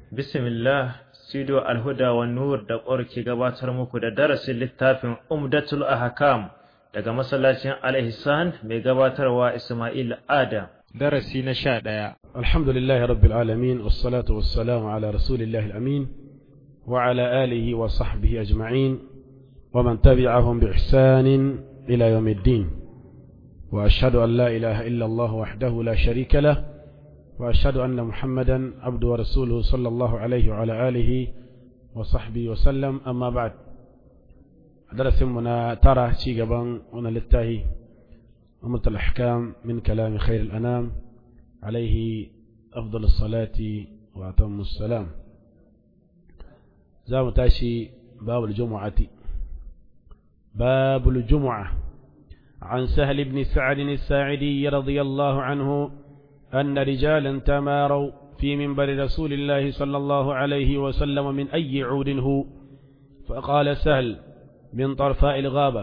Bismillah, Studio Alhuda wa Nur da ƙwar ke gabatar muku da darasin littafin Umdatul Ahkam daga masallacin Al-Ihsan mai gabatarwa Ismail Adam. Darasi na sha ɗaya. Alhamdulillahi Rabbil Alamin, wassalatu wassalamu ala Rasulillahi al-Amin, wa ala alihi wa sahbihi ajma'in, wa man tabi'ahum bi ihsanin ila yawmiddin. Wa ashhadu an la ilaha illa Allah wahdahu la sharika lah. وأشهد أن محمدا عبد ورسوله صلى الله عليه وعلى آله وصحبه وسلم أما بعد درس منا ترى شي قبان هنا للتاهي أمة الأحكام من كلام خير الأنام عليه أفضل الصلاة وأتم السلام زام تاشي باب الجمعة باب الجمعة عن سهل بن سعد الساعدي رضي الله عنه أن رجالا تماروا في منبر رسول الله صلى الله عليه وسلم من أي عود هو فقال سهل من طرفاء الغابة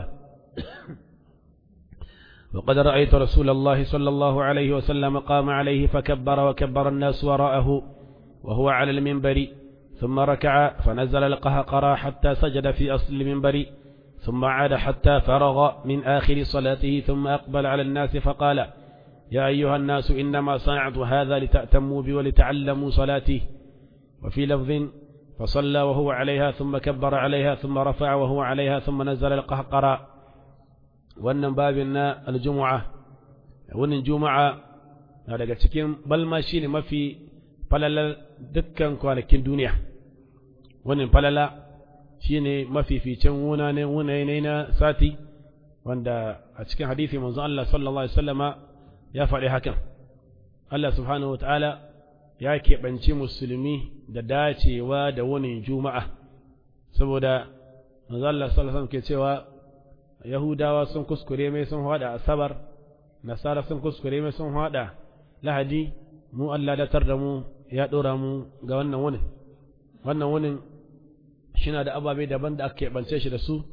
وقد رأيت رسول الله صلى الله عليه وسلم قام عليه فكبر وكبر الناس وراءه وهو على المنبر ثم ركع فنزل القهقرى حتى سجد في أصل المنبر ثم عاد حتى فرغ من آخر صلاته ثم أقبل على الناس فقال يا أيها الناس إنما صنعت هذا لتأتموا بي ولتعلموا صلاتي وفي لفظ فصلى وهو عليها ثم كبر عليها ثم رفع وهو عليها ثم نزل القهقرى wannan babin na aljumu'a wannan juma'a na daga cikin balma shine mafi falalar dukkan kwanakin duniya wannan falala shine mafificin wuna ne wuna ne na sati wanda a cikin hadisi manzon Allah sallallahu alaihi wasallama ya faɗi hakan Allah subhanahu wa ta'ala ya keɓanci musulmi da dacewa da wani juma'a saboda manzo Allah sallallahu ke cewa Yahudawa sun kuskure mai sun haɗa asabar Nasara sun kuskure mai sun haɗa lahadi mu Allah datar da mu ya ɗora mu ga wannan wunin wannan wunin shina da ababe daban da aka keɓance shi da su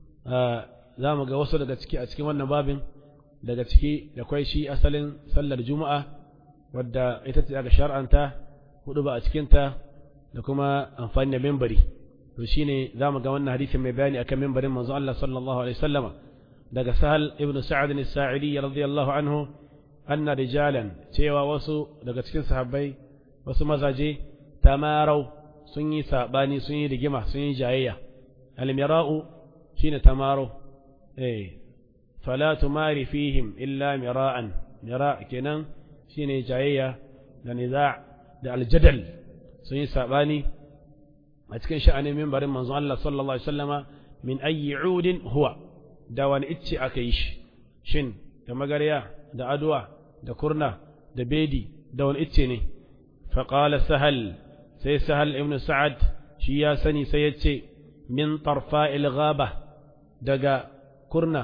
za mu ga wasu daga ciki a cikin wannan babin daga ciki da kwai shi asalin sallar juma'a wadda ita ce aka shar'anta hudu ba a cikinta da kuma amfani da membari to shine za mu ga wannan hadisin mai bayani akan membarin manzo Allah sallallahu alaihi wasallama daga sahal ibnu sa'ad as-sa'idi radiyallahu anhu anna rijalan cewa wasu daga cikin sahabbai wasu mazaje tamarau sun yi sabani sun yi rigima sun yi jayayya al-mira'u shine tamarau eh فلا تماري فيهم إلا مراء مراء كنان شيني جاية لنزاع دا الجدل سنين ساباني أتكن شأني من برم منظر الله صلى الله عليه وسلم من أي عود هو دوان إتشي أكيش شن كما قريا دا أدوى دا كرنا دا بيدي دوان إتشيني فقال سهل سي سهل ابن سعد شيا سني سيتشي من طرفاء الغابة دقا كرنا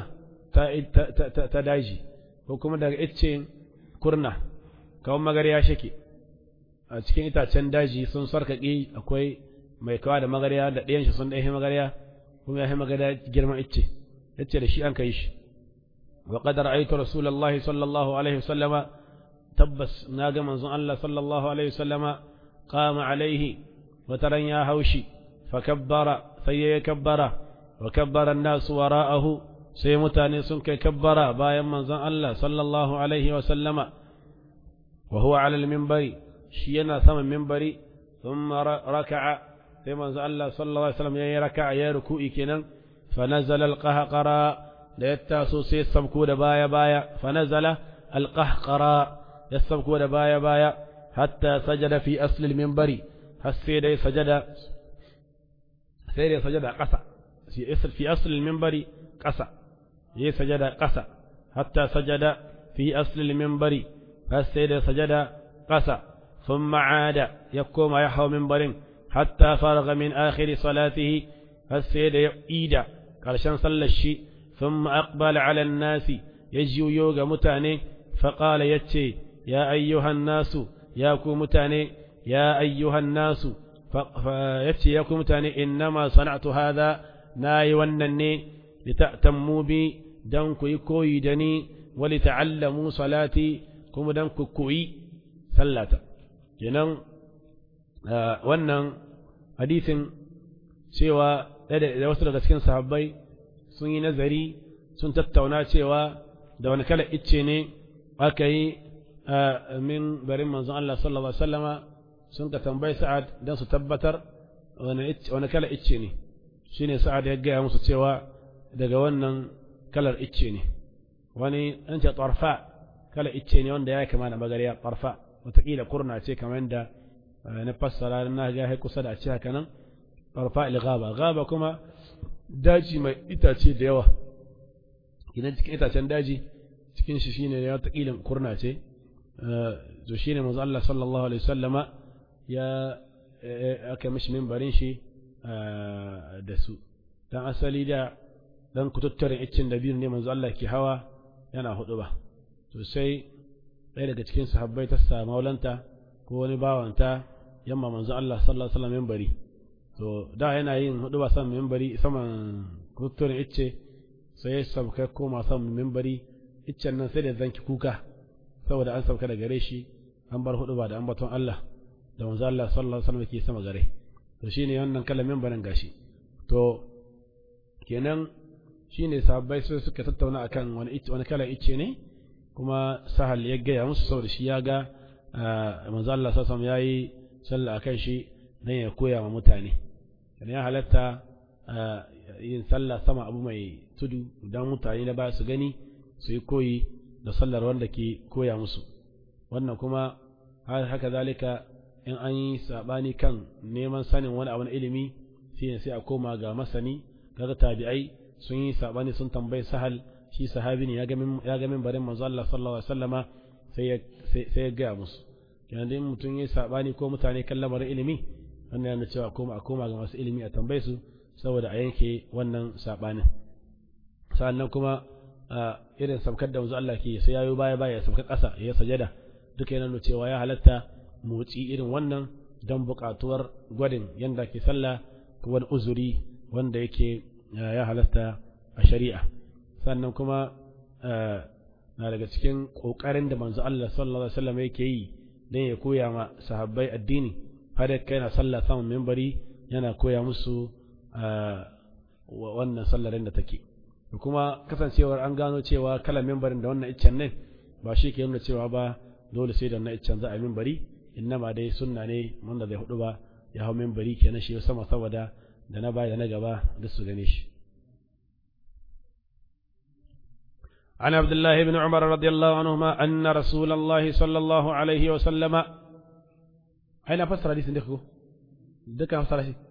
ta daji ko kuma daga iccen kurna kawon magarya shake a cikin itacen daji sun sarkaƙi akwai mai kawa da magarya da ɗayan shi sun ɗaya magarya kuma ya magarya girman icce yace da shi an kai shi wa qad ra'aytu rasulullahi sallallahu alaihi wasallama tabbas na ga manzon Allah sallallahu alaihi wasallama qama alaihi wa taran ya haushi fa kabbara sai ya kabbara wa kabbara an-nas wara'ahu sai mutane sun kai kabbara bayan manzon Allah sallallahu alaihi wa sallama wa huwa ala al-minbari shi yana saman minbari thumma raka'a sai manzon Allah sallallahu alaihi wa sallam yayi raka'a ya ruku'i kenan fa nazala al-qahqara da ya taso sai sabko da baya baya fa nazala al-qahqara ya sabko da baya baya hatta sajada fi asli al-minbari har sai dai sajada sai dai sajada ƙasa fi asli al-minbari ƙasa yi sajada ƙasa hatta sajada fi aslil minbari har sai da sajada ƙasa sun ma'ada ya koma ya hau minbarin hatta faraga min akhiri salatihi har sai da ya ida ƙarshen sallar shi sun aqbala ala nasi ya juyo ga mutane faƙala ya ce ya ayyuhan nasu ya ku mutane ya ayyuhan nasu ya ce ya ku mutane innama sana'tu hadha na yi wannan ne lita'tammu bi dan ku yi koyi da ni wali ta'allamu salati kuma dan ku koyi sallata kenan wannan hadisin cewa da wasu daga cikin sahabbai sun yi nazari sun tattauna cewa da wani kala icce ne aka yi min barin manzon Allah sallallahu alaihi wasallama sun ka tambayi sa'ad don su tabbatar wani kala icce ne shine sa'ad ya gaya musu cewa daga wannan kalar icce ne wani an ce tarfa kala icce ne wanda ya kama da magariya tarfa wataƙila kurna ce kamar yadda na fassara na ga kusa da a ce haka nan tarfa il gaba gaba kuma daji mai itace da yawa idan cikin itacen daji cikin shi shine ya wataƙila kurna ce to shine manzo Allah sallallahu alaihi wasallama ya aka mishi mimbarin shi da su dan asali da dan kututturen iccin da biyu ne manzo Allah ke hawa yana hudu ba to sai ɗaya daga cikin sahabbai ta sa maulanta ko wani bawanta yamma manzo Allah sallallahu alaihi wasallam mimbari to da yana yin hudu ba san mimbari saman kututturen icce sai ya sauka koma san mimbari iccen nan sai da zanki kuka saboda an sauka da gare shi an bar hudu ba da ambaton Allah da manzo Allah sallallahu alaihi wasallam ke sama gare to shine wannan kalamin barin gashi to kenan shine sahabbai sai suka tattauna akan wani wani kala icce ne kuma sahal ya gaya musu saboda shi ya ga manzo Allah sallallahu alaihi wasallam yayi sallah akan shi dan ya koya wa mutane kana ya halatta yin sallah sama abu mai tudu dan mutane da ba su gani su yi koyi da sallar wanda ke koya musu wannan kuma haka zalika in an yi sabani kan neman sanin wani abu na ilimi shine sai a koma ga masani kaga tabi'ai sun yi sabani sun tambayi sahal shi sahabi ne ya ga barin manzo Allah sallallahu alaihi wasallama sai ya sai ya ga musu kenan dai mutum yi sabani ko mutane kan lamarin ilimi wannan yana cewa koma a koma ga masu ilimi a tambaye su saboda a yanke wannan sabanin sannan kuma irin sabkar da manzo Allah ke sai yayo baya baya sabkar ƙasa ya sajada duka yana nuna cewa ya halatta motsi irin wannan don buƙatuwar gwadin yanda ke sallah ko wani uzuri wanda yake ya halatta a shari'a sannan kuma na daga cikin ƙoƙarin da manzo Allah sallallahu alaihi wasallam yake yi don ya koya ma sahabbai addini har da kai na sallah saman membari yana koya musu wannan sallarin da take kuma kasancewar an gano cewa kalan membarin da wannan iccen ne ba shi ke nuna cewa ba dole sai da wannan iccen za a membari innama dai sunna ne wanda zai hudu ba ya hau membari kenan shi sama saboda da na baya da na gaba duk su gane shi عن عبد الله بن عمر رضي الله عنهما أن رسول الله صلى الله عليه وسلم أين فسر حديث دكو دكا فسر شيء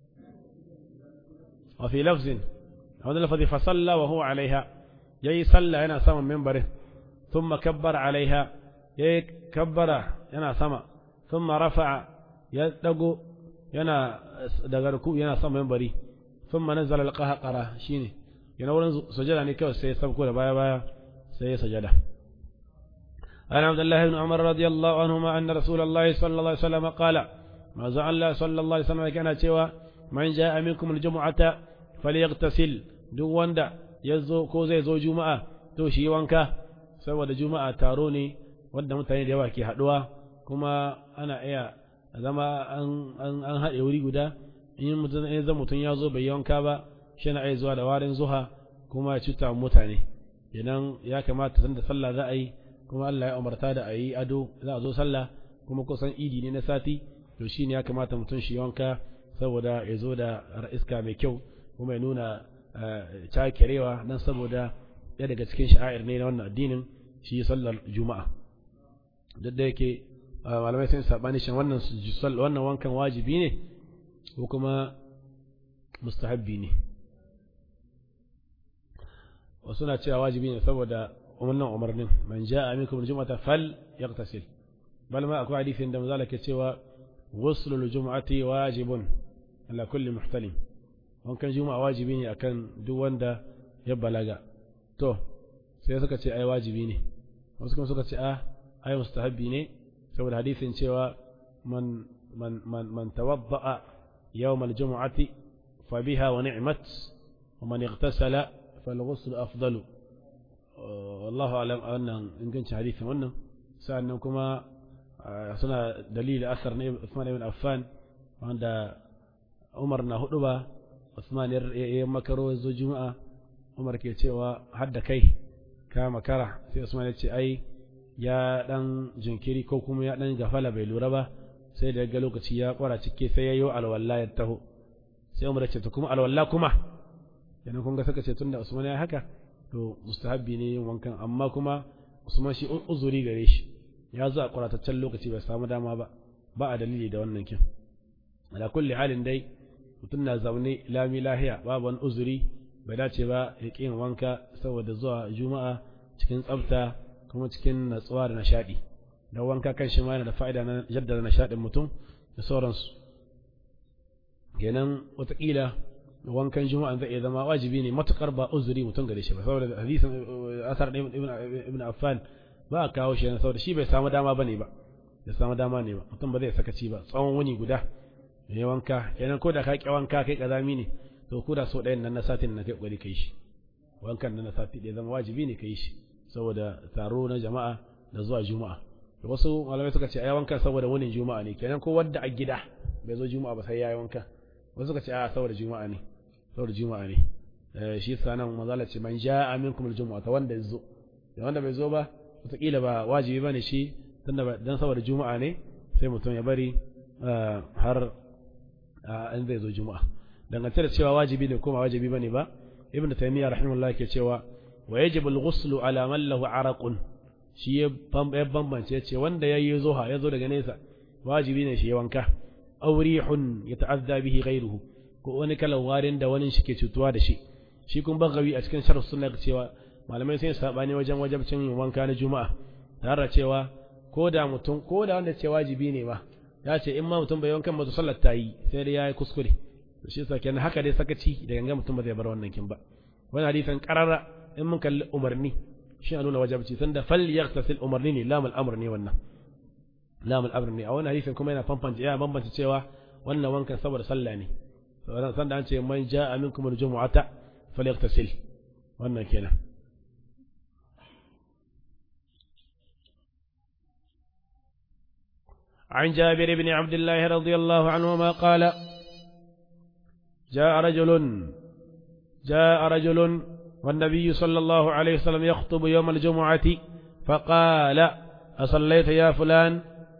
وفي لفظ هذا اللفظ فصلى وهو عليها يي صلى أنا سما منبره ثم كبر عليها يي كبر أنا سما ثم رفع يدقو ينا دغركو ينا سما منبري ثم نزل القهقرة شيني yana wurin sujada ne kawai sai ya sabko da baya baya sai ya sajada عن عبد الله بن عمر رضي الله عنهما أن رسول الله صلى الله عليه وسلم قال ما زعل الله صلى الله عليه وسلم كان cewa من جاء منكم الجمعة فليغتسل duk wanda ya zo ko zai zo juma'a to shi wanka saboda juma'a taro ne wanda mutane da yawa ke haɗuwa kuma ana iya zama an haɗe wuri guda in mutum ya zo bai wanka ba shi na iya zuwa da warin zuha kuma ya cuta mutane idan ya kamata sanda sallah za a yi kuma Allah ya umarta da a yi ado za a zo sallah kuma kusan idi ne na sati to shi ne ya kamata mutum shi wanka saboda ya zo da iska mai kyau kuma ya nuna cakirewa nan saboda ya daga cikin sha'air ne na wannan addinin shi sallar juma'a duk da yake malamai sun sabani shin wannan wannan wankan wajibi ne ko kuma mustahabbi ne wasu na cewa wajibi ne saboda wannan umarnin man ja'a minkum al-jum'ata fal yaghtasil bal ma akwai hadisin da manzo ke cewa ghuslu al-jum'ati wajibun ala kulli muhtalim wankan juma'a wajibi ne akan duk wanda ya balaga to sai suka ce ai wajibi ne wasu kuma suka ce a ai mustahabbi ne saboda hadisin cewa man man man man tawadda'a yawm al-jum'ati fa biha wa ni'mat wa man ightasala فالغسل أفضل والله أعلم أن إن كنت حديثا wannan sa'annan kuma suna dalili asar na Usman ibn Affan wanda Umar na hudu ba Usman ya makaro zo Juma'a Umar ke cewa hadda kai ka makara sai Usman ya ce ai ya dan jinkiri ko kuma ya dan gafala bai lura ba sai da ga lokaci ya kwara cike sai yayyo alwala ya taho sai Umar ya ce to kuma alwala kuma yana kun ga saka ce tunda Usman ya haka to mustahabbi ne yin wankan amma kuma Usman shi uzuri gare shi ya zo a kwarataccen lokaci bai samu dama ba ba a dalili da wannan kin ala kulli halin dai mutum na zaune lami lahiya babu wani uzuri bai dace ba ya ƙi wanka saboda zuwa juma'a cikin tsafta kuma cikin natsuwa da nishaɗi don wanka kan shi ma yana da fa'ida na jaddada nishaɗin mutum da sauransu kenan wataƙila wankan juma'a zai iya zama wajibi ne matukar ba uzuri mutum gare shi ba saboda hadisin asar ibn affan ba a kawo shi saboda shi bai samu dama bane ba bai samu dama ne ba mutum ba zai sakaci ba tsawon wuni guda ya wanka kenan ko da ka ki wanka kai kazami ne to ko da so ɗayan nan na satin na kai kokari kai shi wankan nan na sati ɗaya zama wajibi ne kai shi saboda taro na jama'a da zuwa juma'a da wasu malamai suka ce ai wankan saboda wunin juma'a ne kenan ko wanda a gida bai zo juma'a ba sai ya yi wanka wasu suka ce a saboda juma'a ne saboda juma'a ne shi yasa nan manzala ce man ja'a minkum al-jumu'a ta wanda zo da wanda bai zo ba wataƙila ba wajibi bane shi tunda dan saboda juma'a ne sai mutum ya bari har in zai zo juma'a dangance da cewa wajibi ne ko ba wajibi bane ba ibn taymiyyah rahimahullah ke cewa wa yajibu al-ghusl ala man lahu araqun shi ya bambance ce wanda yayi zuha ya zo daga nesa wajibi ne shi ya wanka aw rihun yata'adda bihi ghayruhu ko wani kalan warin da wani shi ke cutuwa da shi shi kun bagawi a cikin sharh sunna cewa malamai sun sabani wajen wajabcin yin wanka na juma'a tare da cewa ko da mutum ko da wanda ce wajibi ne ma ya ce in ma mutum bai wankan ba sallar ta yi sai dai yayi kuskure to shi yasa kenan haka dai sakaci da ganga mutum ba zai bar wannan kin ba wani hadisin qarara in mun kalli umarni shi nuna wajabci sanda fal yaghtasil umarni ne lamul amr ne wannan lamul amr ne a wannan hadisin kuma yana fanfanta ya bambanta cewa wannan wankan saboda sallah ne sanda an ce man ja'a minkum al-jumu'ata falyaghtasil wannan kenan عن جابر بن عبد الله رضي الله عنهما قال جاء رجل جاء رجل والنبي صلى الله عليه وسلم يخطب يوم الجمعة فقال أصليت يا فلان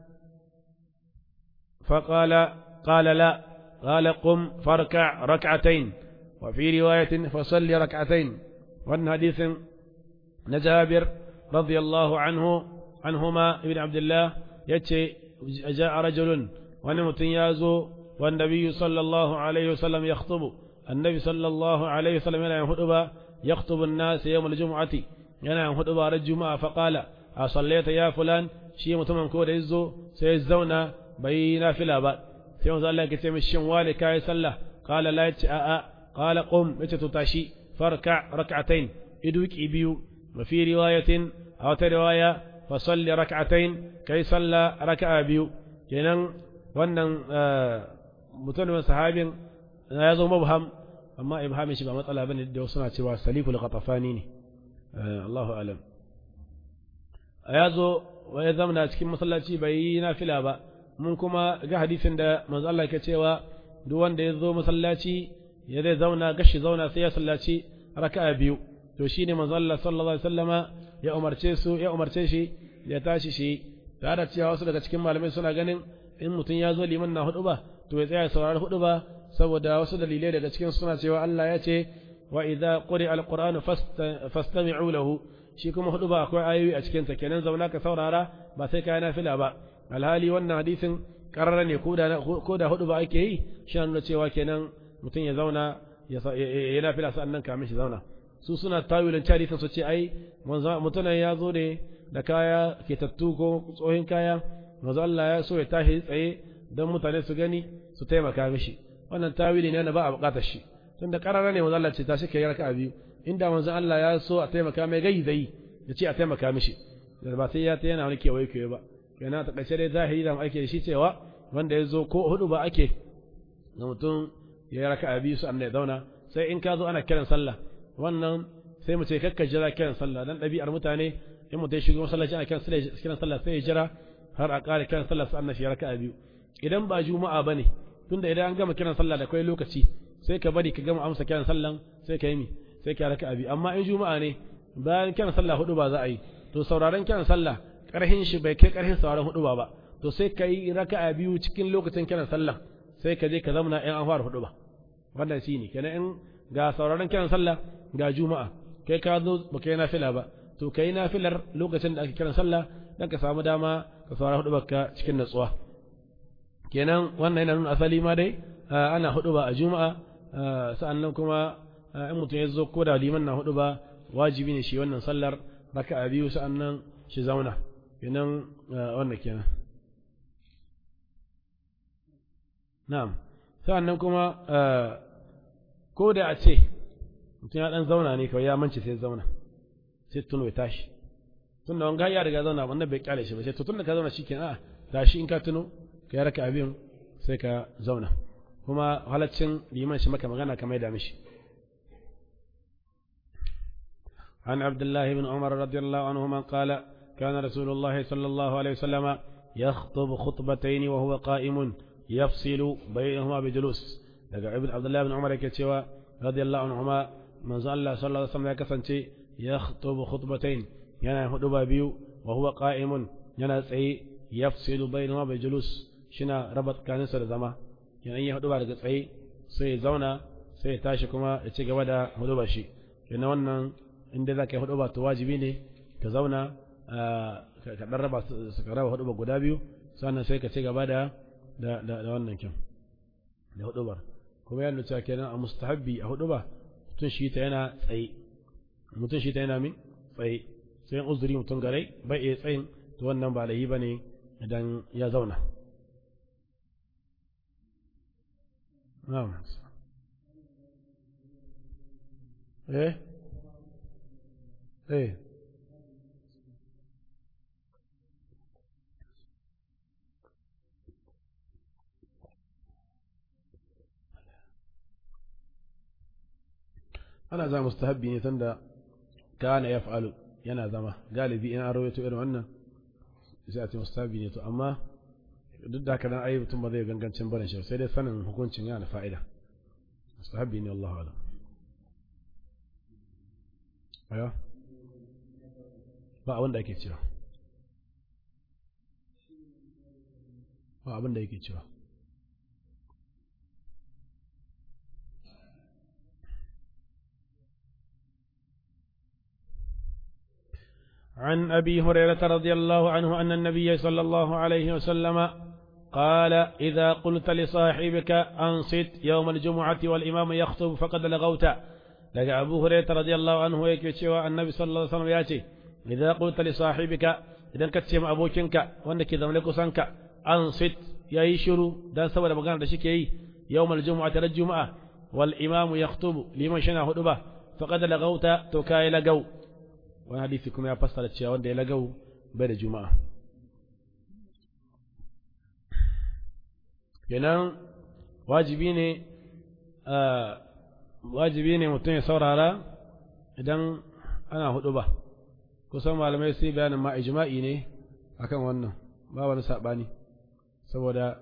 فقال قال لا قال قم فاركع ركعتين وفي رواية فصل ركعتين وأن حديث نجابر رضي الله عنه عنهما ابن عبد الله يتشي جاء رجل ونمت يازو والنبي صلى الله عليه وسلم يخطب النبي صلى الله عليه وسلم ينام خطبة يخطب الناس يوم الجمعة ينام خطبة على الجمعة فقال أصليت يا فلان شيء متمم كود يزو سيزونا بينا في الأباد سيوم زال الله كتير مشين والي كاي سلا قال لا يتأأ قال قم يتتاشي فاركع ركعتين إدوك إبيو وفي رواية أو رواية فصلي ركعتين كي صلى ركعة بيو kenan wannan mutumin sahabin ya zo mubham amma ibhamin shi ba matsala bane da suna cewa salikul qatafani ne Allahu alam ya zo ya zamana cikin masallaci bai yi nafila ba mun kuma ga hadisin da manzo Allah ke cewa duk wanda ya zo masallaci ya zai zauna gashi zauna sai ya sallaci raka'a biyu to shine manzo Allah sallallahu alaihi wasallama ya umarce su ya umarce shi ya tashi shi tare da cewa wasu daga cikin malamai suna ganin in mutum ya zo liman na hudu ba to ya tsaya saurari hudu ba saboda wasu dalilai daga cikin suna cewa Allah ya ce wa idza quri alqur'anu fastami'u lahu shi kuma hudu ba akwai ayoyi a cikin ta kenan zauna ka saurara ba sai kai nafila ba alhali wannan hadisin karara ne ko da ko da hudu ba ake yi shi nuna cewa kenan mutum ya zauna ya nafila sannan kamin shi zauna su suna tawilin hadisin su ce ai mutumin ya zo ne da kaya ke tattu ko tsohin kaya manzo Allah ya so ya tashi tsaye don mutane su gani su taimaka mishi wannan tawili ne na ba a bukatar shi tunda karara ne manzo Allah ce tashi kai raka'a biyu inda manzo Allah ya so a taimaka mai gai zai ya ce a taimaka mishi da ba sai ya ta yana wani kewaye kewaye ba kenan ta kace dai zahiri da ake shi cewa wanda ya zo ko hudu ba ake ga mutum ya yi raka'a biyu su ya zauna sai in ka zo ana kiran sallah wannan sai mu ce kakka jira kiran sallah dan ɗabi'ar mutane in mutum ya shigo masallaci ana kiran sallah sai ya jira har a ƙara kiran sallah sa'an shi raka'a biyu idan ba juma'a bane tunda idan an gama kiran sallah da kai lokaci sai ka bari ka gama amsa kiran sallan sai ka yi mi sai ka raka'a biyu amma in juma'a ne bayan kiran sallah hudu ba za a yi to sauraron kiran sallah karhin shi bai kai karhin sauraron hudu ba ba to sai ka yi raka'a biyu cikin lokacin kiran sallah sai ka je ka zamana in an fara hudu ba wannan shine kenan in ga sauraron kiran sallah ga juma'a kai ka zo baka yi nafila ba to kai nafilar lokacin da ake kiran sallah dan ka samu dama ka saurara hudu baka cikin natsuwa kenan wannan yana nuna asali ma dai ana hudu ba a juma'a sa'annan kuma in mutum ya zo ko da liman na hudu ba wajibi ne shi wannan sallar raka'a biyu sa'annan shi zauna kenan wannan kenan na'am sa'annan kuma ko da a ce mutum ya dan zauna ne kawai ya mance sai zauna sai tuno ya tashi tun da wanga ya riga zauna wannan bai kyale shi ba sai to tun da ka zauna shikenan a tashi in ka tuno ka yi raka abin sai ka zauna kuma halaccin liman shi maka magana kamar da mishi عن عبد الله بن عمر رضي الله عنهما قال كان رسول الله صلى الله عليه وسلم يخطب خطبتين وهو قائم يفصل بينهما بجلوس daga ibn abdullahi ibn umar yake cewa radiyallahu anhuma manzo Allah sallallahu alaihi wasallam ya kasance ya khutubu khutbatayn yana huduba biyu wa huwa qa'imun yana tsaye yafsilu bainahuma bi julus shina raba tsakaninsa da zama yana yin huduba daga tsaye sai ya zauna sai ya tashi kuma ya ci gaba da huduba shi kenan wannan inda za ka yi huduba to wajibi ne ka zauna ka dan raba su ka raba huduba guda biyu sannan sai ka ci gaba da da wannan kyan da hudubar kuma ya nuna kenan a mustahabbi a hudu ba mutum shi ta yana tsaye mutum shi ta yana min tsaye sai uzuri mutum garai bai iya tsayin to wannan ba da yi ba ne idan ya zauna eh eh ana za mustahabbi ne tunda kana yaf'alu yana zama galibi in an rawaito irin wannan sai a ce mustahabbi ne to amma duk da haka dan ayi mutum ba zai gangancin barin shi sai dai sanin hukuncin yana fa'ida mustahabbi ne Allahu a'lam aya ba abin da ake cewa ba abin da yake cewa عن أبي هريرة رضي الله عنه أن النبي صلى الله عليه وسلم قال إذا قلت لصاحبك أنصت يوم الجمعة والإمام يخطب فقد لغوت لك أبو هريرة رضي الله عنه يكتشوى النبي صلى الله عليه وسلم ياتي إذا قلت لصاحبك إذا كتشم أبوكنك وأنك ذملك سنك أنصت يا يشرو دان سوى لبغان دشك يوم الجمعة للجمعة والإمام يخطب لمن شنا هدبه فقد لغوت تكاي لغو wani hadisi kuma ya fassara cewa wanda ya lagau bai da juma'a kenan wajibi ne wajibi ne mutum ya saurara idan ana hudu ba kusan malamai sai bayanin ma ijma'i ne akan wannan ba wani saɓani saboda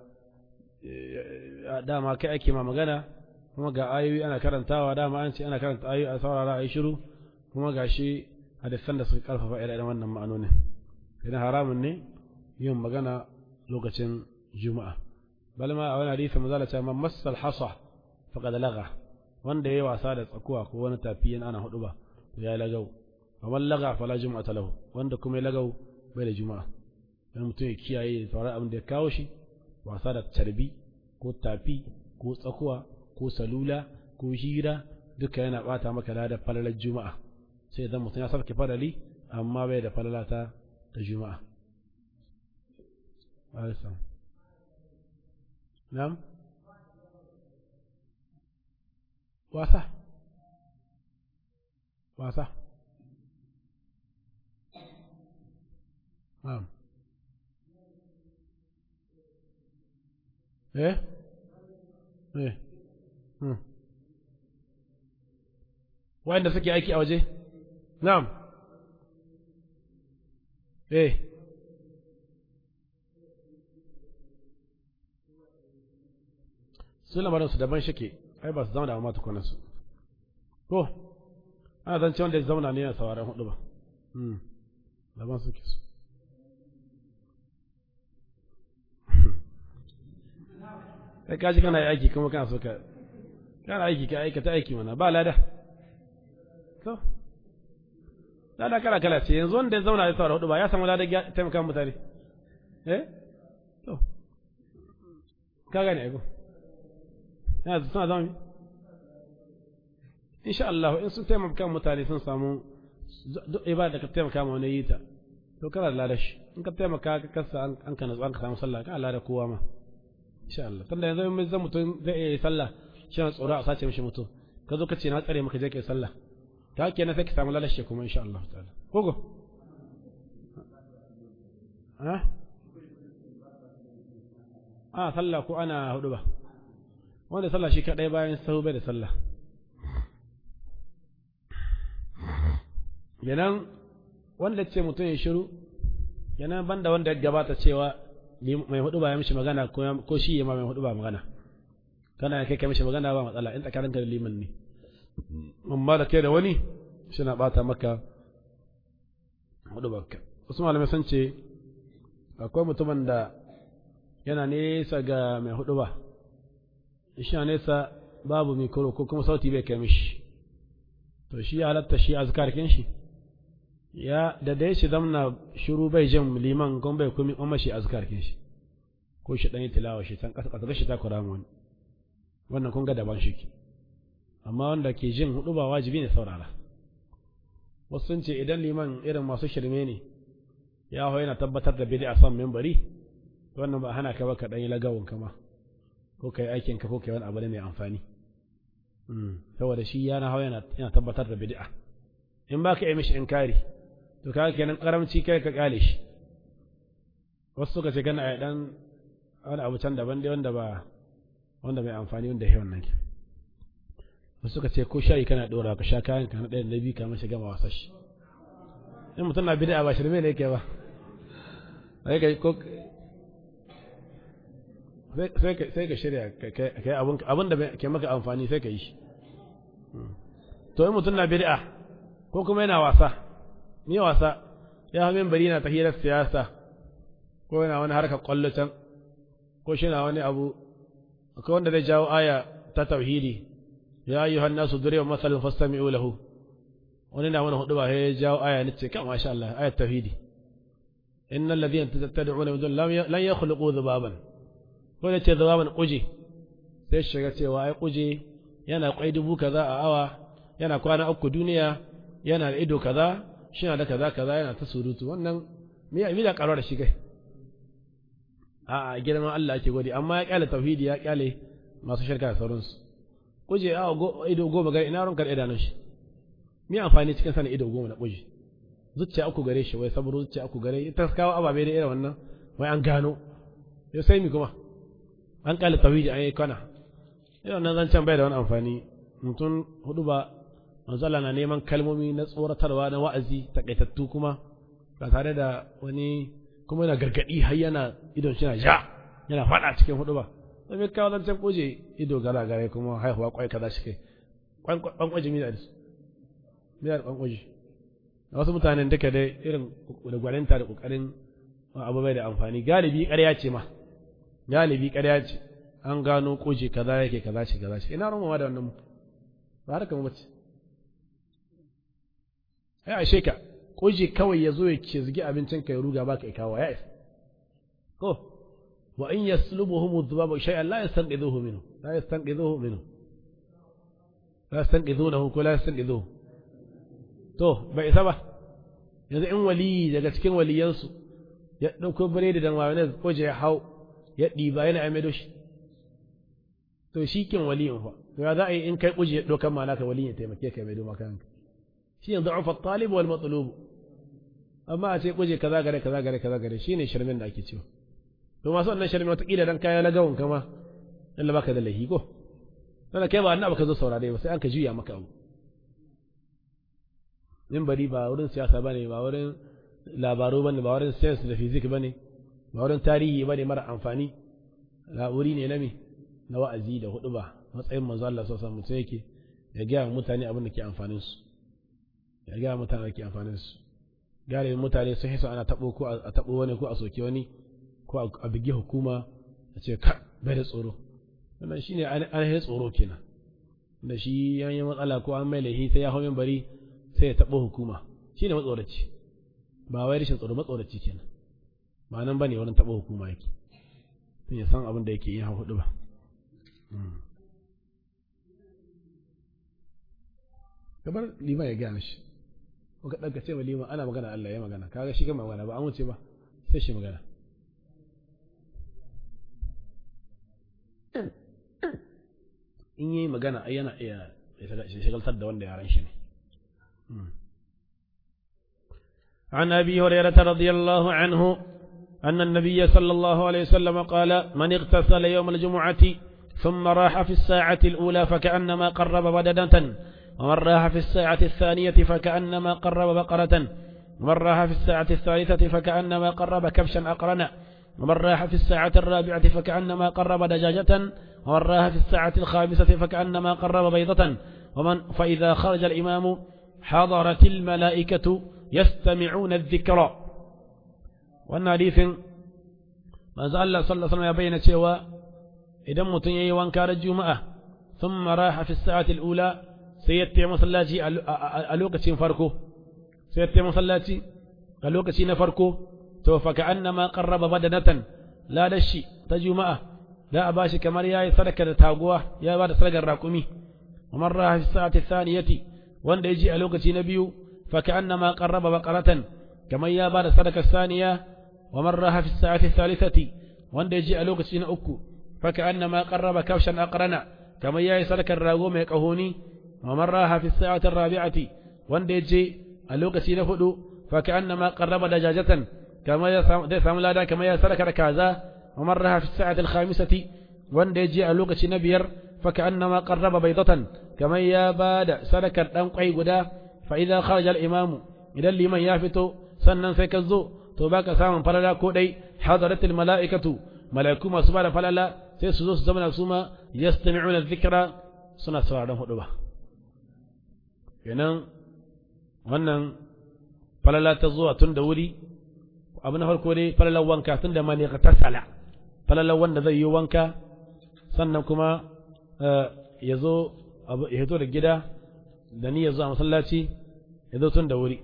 dama kai ake ma magana kuma ga ayoyi ana karantawa dama an ce ana karanta ayoyi a saurara a yi shiru kuma ga shi hadisan da suka karfafa irin wannan ma'anonin idan haramun ne yin magana lokacin juma'a bal ma a wani hadisi mazala ce man massal hasa faqad laga wanda yayi wasa da tsakuwa ko wani tafi yana ana hudu ba to ya lagau wa man laga fala juma'ata lahu wanda kuma ya lagau bai da juma'a dan mutum ya kiyaye fara abin da ya kawo shi wasa da tarbi ko tafi ko tsakuwa ko salula ko hira duka yana bata maka da falalar juma'a sai idan mutum ya sarki farali amma bai da falalata ta juma'a Na'am? Wasa? Wasa? Na'am. Eh? Eh? Hmm. Wanda suke aiki a waje? Na'am. Eh. su lamarin su daban shike ai ba su zauna ma tukunan su ko ana zan ce wanda ya zauna ne yana sauraron hudu ba daban suke su kai kaji kana yi aiki kuma kana so ka kana aiki ka aikata aiki mana ba lada to lada kala kala ce yanzu wanda ya zauna ya saurara hudu ba ya samu lada taimaka mutane eh to ka gane aiko yana suna zama insha Allah in sun taimaka mutane sun samu duk ibada da ka taimaka ma wani yi ta to kana da lada shi in ka taimaka ka kasa an ka natsu an ka samu sallah ka lada kowa ma insha Allah tunda yanzu in zan mutum zai iya sallah shi na tsoro a sace mishi mutum ka zo ka ce na tsare maka je kai sallah ta ke na sai ka samu lalace kuma insha Allah ta'ala kogo ha a sallah ko ana hudu ba wanda sallah shi kadai bayan sahu bai da sallah yanan wanda ce mutum ya shiru yanan banda wanda ya gabata cewa mai hudu ba ya mishi magana ko shi ya ma mai hudu ba magana kana kai kai mishi magana ba matsala in tsakaninka da liman ne amma da kai da wani shi na bata maka hudu baka wasu malamai sun ce akwai mutumin da yana nesa ga mai hudu ba shi na nesa babu mikro ko kuma sauti bai kai mishi to shi ya halatta shi azkarkin shi ya da dai shi zamna shiru bai jin liman kuma bai kuma amma shi azkarkin shi ko shi dan yi tilawa shi tan kasa kasa shi ta kura wani wannan kun ga daban shi ke amma wanda ke jin hudu ba wajibi ne saurara wasu sun ce idan liman irin masu shirme ne ya hau yana tabbatar da bid'a son membari wannan ba hana ka ba ka dan yi lagawun kama ko kai aikin ka ko kai wani abu ne mai amfani saboda shi yana hau yana tabbatar da bid'a in ba ka yi mishi inkari to kaga kenan karamci kai ka kyale shi wasu suka ce kana a dan wani abu can daban dai wanda ba wanda mai amfani wanda ya wannan ke wasu suka ce ko shayi kana dora ka sha kayan ka na ɗaya da biyu kamar shiga wasa shi in mutum na bid'a ba shirme ne yake ba sai ka ko sai ka shirya kai abin da ke maka amfani sai ka yi shi to in mutum na bid'a ko kuma yana wasa ni wasa ya hamin bari na tahirar siyasa ko yana wani harkar kwallo can ko shi na wani abu akwai wanda zai jawo aya ta tauhidi ya yi hannu su dure wa masalin fastami'u lahu wani na wani hudu ba ya jawo aya ni ce kan masha Allah ayat tauhidi innal ladhina tad'una min dun lan yakhluqu dhubaban ko da ce dhubaban kuje sai shiga cewa ai kuje yana kwai dubu kaza a awa yana kwana uku duniya yana da ido kaza shi da kaza kaza yana ta surutu wannan me me da karuwa da shi kai a girman Allah ake gode amma ya kyale tauhidi ya kyale masu shirka da sauransu kuje a ido goma gare ina ronka da idanun shi me amfani cikin sanin ido goma na kuje zuciya uku gare shi wai saburo zuciya uku gare ita kawo ababe da irin wannan wai an gano ya sai mi kuma an kyale tauhidi an yi kana irin wannan zancen bai da wani amfani mutum hudu ba manzo Allah na neman kalmomi na tsoratarwa na wa'azi takaitattu kuma ba tare da wani kuma yana gargadi har yana idon shi na ja yana fada cikin hudu ba sai mai kawo zancen kuje ido gara gare kuma haihuwa kwai kaza shi kai kwankwaji mi da su mi da kwankwaji wasu mutanen duka dai irin da gwaninta da kokarin abu bai da amfani galibi ƙarya ce ma galibi ƙarya ce an gano kuje kaza yake kaza ce kaza ce ina rumawa da wannan ba harka mu bace ai ashe ka kuje kawai ya zo ya ce zigi abincin ka ya ruga baka ya kawo ya isa ko wa in yaslubuhum dhubabu shay'an la yastanqidhuhu minhu la yastanqidhuhu minhu la yastanqidhunahu ko la yastanqidhuhu to bai isa ba yanzu in wali daga cikin waliyansu ya dauko biredi da mayonnaise ko ya hau ya ɗiba yana aimedo shi to shi kin waliyin fa to ya za a yi in kai kuje ya ɗaukan ma ka waliyin ya taimake ka mai doma kanka shi yanzu ufa talib wal matlub amma a ce kuje kaza gare kaza gare kaza gare shine shirmin da ake cewa to masu wannan shirmin wata kila dan kaya lagawun kama Allah baka da lahi ko dan kai ba annabi ka zo saurare ba sai an ka juya maka abu min bari ba wurin siyasa bane ba wurin labaru bane ba wurin science da physics bane ba wurin tarihi bane mara amfani la wuri ne na me na wa'azi da hudu ba matsayin manzo Allah sallallahu alaihi wasallam yake ya ga mutane abin da ke amfanin su ya ga mutane da ke amfanin su gare mutane sun hisa ana tabo ko a tabo wani ko a soke wani ko a bige hukuma a ce ka bai da tsoro wannan shine an yi tsoro kenan da shi yayin matsala ko an mai laifi sai ya hau min bari sai ya tabo hukuma shine matsoraci ba wai rashin tsoro matsoraci kenan ba nan bane wurin tabo hukuma yake sun ya san abin da yake yin hudu ba kamar liman ya gaya shi ko ka ɗaga ce ma liman ana magana Allah ya magana kaga shi gama magana ba an wuce ba sai shi magana in yi magana ai yana iya shagaltar da wanda yaran shi ne عن أبي هريرة رضي الله عنه أن النبي صلى الله عليه وسلم قال من اغتسل يوم الجمعة ثم راح في الساعة الأولى فكأنما قرب بدنة ومن راح في الساعة الثانية فكأنما قرب بقرة ومن راح في الساعة الثالثة فكأنما قرب كبشا أقرنا ومن راح في الساعة الرابعة فكأنما قرب دجاجة ومن راح في الساعة الخامسة فكأنما قرب بيضة ومن فإذا خرج الإمام حضرت الملائكة يستمعون الذكر وأن حديث ما زال الله صلى الله عليه وسلم يبين cewa idan mutum yayi wanka ran juma'a thumma raha fi sa'ati al-ula sai ya tayi masallaci a lokacin farko sai ya tayi masallaci a lokaci na farko to fa ka'annama qarraba badanatan la dashi ta juma'a da a bashi kamar yayi sadaka da taguwa ya ba da sadakar raƙumi ومن راها في الساعة الثانية وان يجي ألوكة نبي فكأنما قرب بقرة كما يابان صدق الثانية ومن راها في الساعة الثالثة وان يجي ألوكة نأكو فكأنما قرب كوشا أقرنا كما يأي صدق الراغوم يكهوني ومن راها في الساعة الرابعة وان يجي ألوكة نفدو فكأنما قرب دجاجة كما يسام لادا كما يسرك ركازا ومن راها في الساعة الخامسة وان يجي ألوكة نبير فكأنما قرب بيضة كما ياباد سلكر دان قوي غدا فإذا خرج الإمام إذا لمن يافتو سنن سيكزو to baka samun falala ko dai hadaratul mala'ikatu mala'iku masu bada falala sai su zo su zama su ma yastami'una dhikra suna sauraron hudu ba kenan wannan falala ta zuwa tun da wuri abu na farko dai falalar wanka tun da mani ka tasala falalar wanda zai yi wanka sannan kuma ya zo ya hito da gida da ni ya zo a masallaci ya zo tun da wuri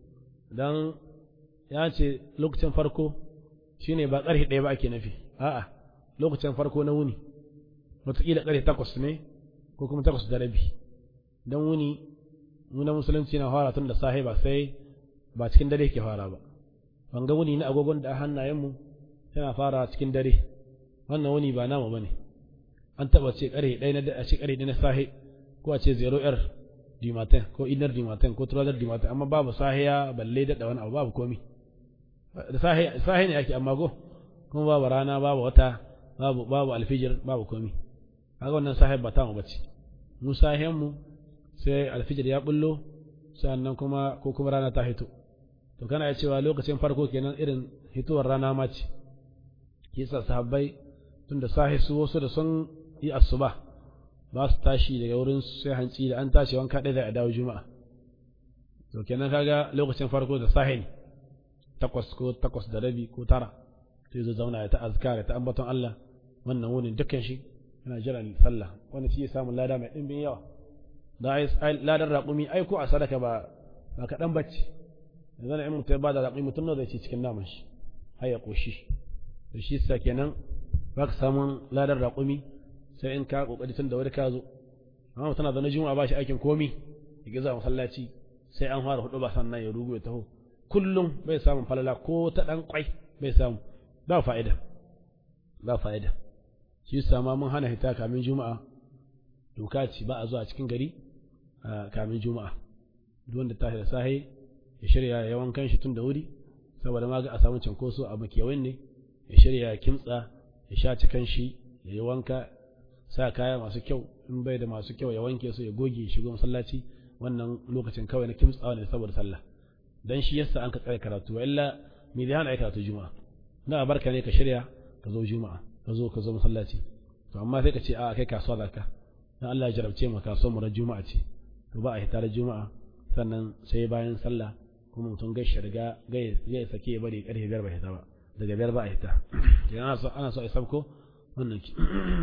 don ya ce lokacin farko shine ba ƙarfe ɗaya ba ake nafi a'a lokacin farko na wuni wataƙila ƙarfe takwas ne ko kuma takwas da rabi don wuni nuna musulunci na fara tun da sahi ba sai ba cikin dare ke fara ba ban ga wuni na agogon da hannayenmu yana fara cikin dare wannan wuni ba namu ba ne an taba ce kare ɗaya na a ce kare ɗaya na sahe ko a ce zero r dimaten ko inar dimaten ko turadar dimaten amma babu sahiya balle daɗa wani abu babu komi da sahe ne ake amma go kuma babu rana babu wata babu babu alfijir babu komi kaga wannan sahe ba ta mu bace mu sahen mu sai alfijir ya bullo sannan kuma ko kuma rana ta hito to kana ya cewa lokacin farko kenan irin hitowar rana ma ce kisa sahabbai tunda sahi su wasu da sun yi asuba ba su tashi daga wurin sai hanci da an tashi wanka ɗaya da a dawo juma'a to kenan kaga lokacin farko da sahi ne takwas ko takwas da rabi ko tara sai zo zauna ya ta azkar ya ta ambaton Allah wannan wunin dukkan shi yana jiran sallah wanda shi ya samu lada mai ɗimbin yawa da ai ladan raƙumi ai ko a sadaka ba ba kaɗan bacci yanzu na in mutum ba da raƙumi mutum na zai ci cikin naman shi har ya ƙoshi to shi sa kenan ba ka samun ladar raƙumi sai in ka ƙoƙari tun da wani ka zo amma mutum na zaune juma'a ba shi aikin komi ya giza masallaci sai an fara hudu ba sannan ya rugu ya taho kullum bai samun falala ko ta ɗan ƙwai bai samu ba fa'ida ba fa'ida shi sa ma mun hana hita kamin juma'a doka ce ba a zuwa cikin gari kamin juma'a duk wanda tashi da sahi ya shirya ya wankan shi tun da wuri saboda ma ga a samu cinkoso a makewayin ne ya shirya ya kimtsa ya sha cikan shi ya yi wanka sa kaya masu kyau in bai da masu kyau ya wanke su ya goge shigo masallaci wannan lokacin kawai na kimtsawa ne saboda sallah dan shi yasa an ka tsaya karatu illa me zai hana ai karatu juma'a na barka ne ka shirya ka zo juma'a ka zo ka zo masallaci to amma sai ka ce a kai kasuwa zaka dan Allah ya jarabce mu kasuwar mu ran juma'a ce to ba a hita da juma'a sannan sai bayan sallah kuma mutum gaishe riga gai sake ya bari karfe biyar ba hita ba daga biyar ba a hita idan ana so ana so a sabko wannan ki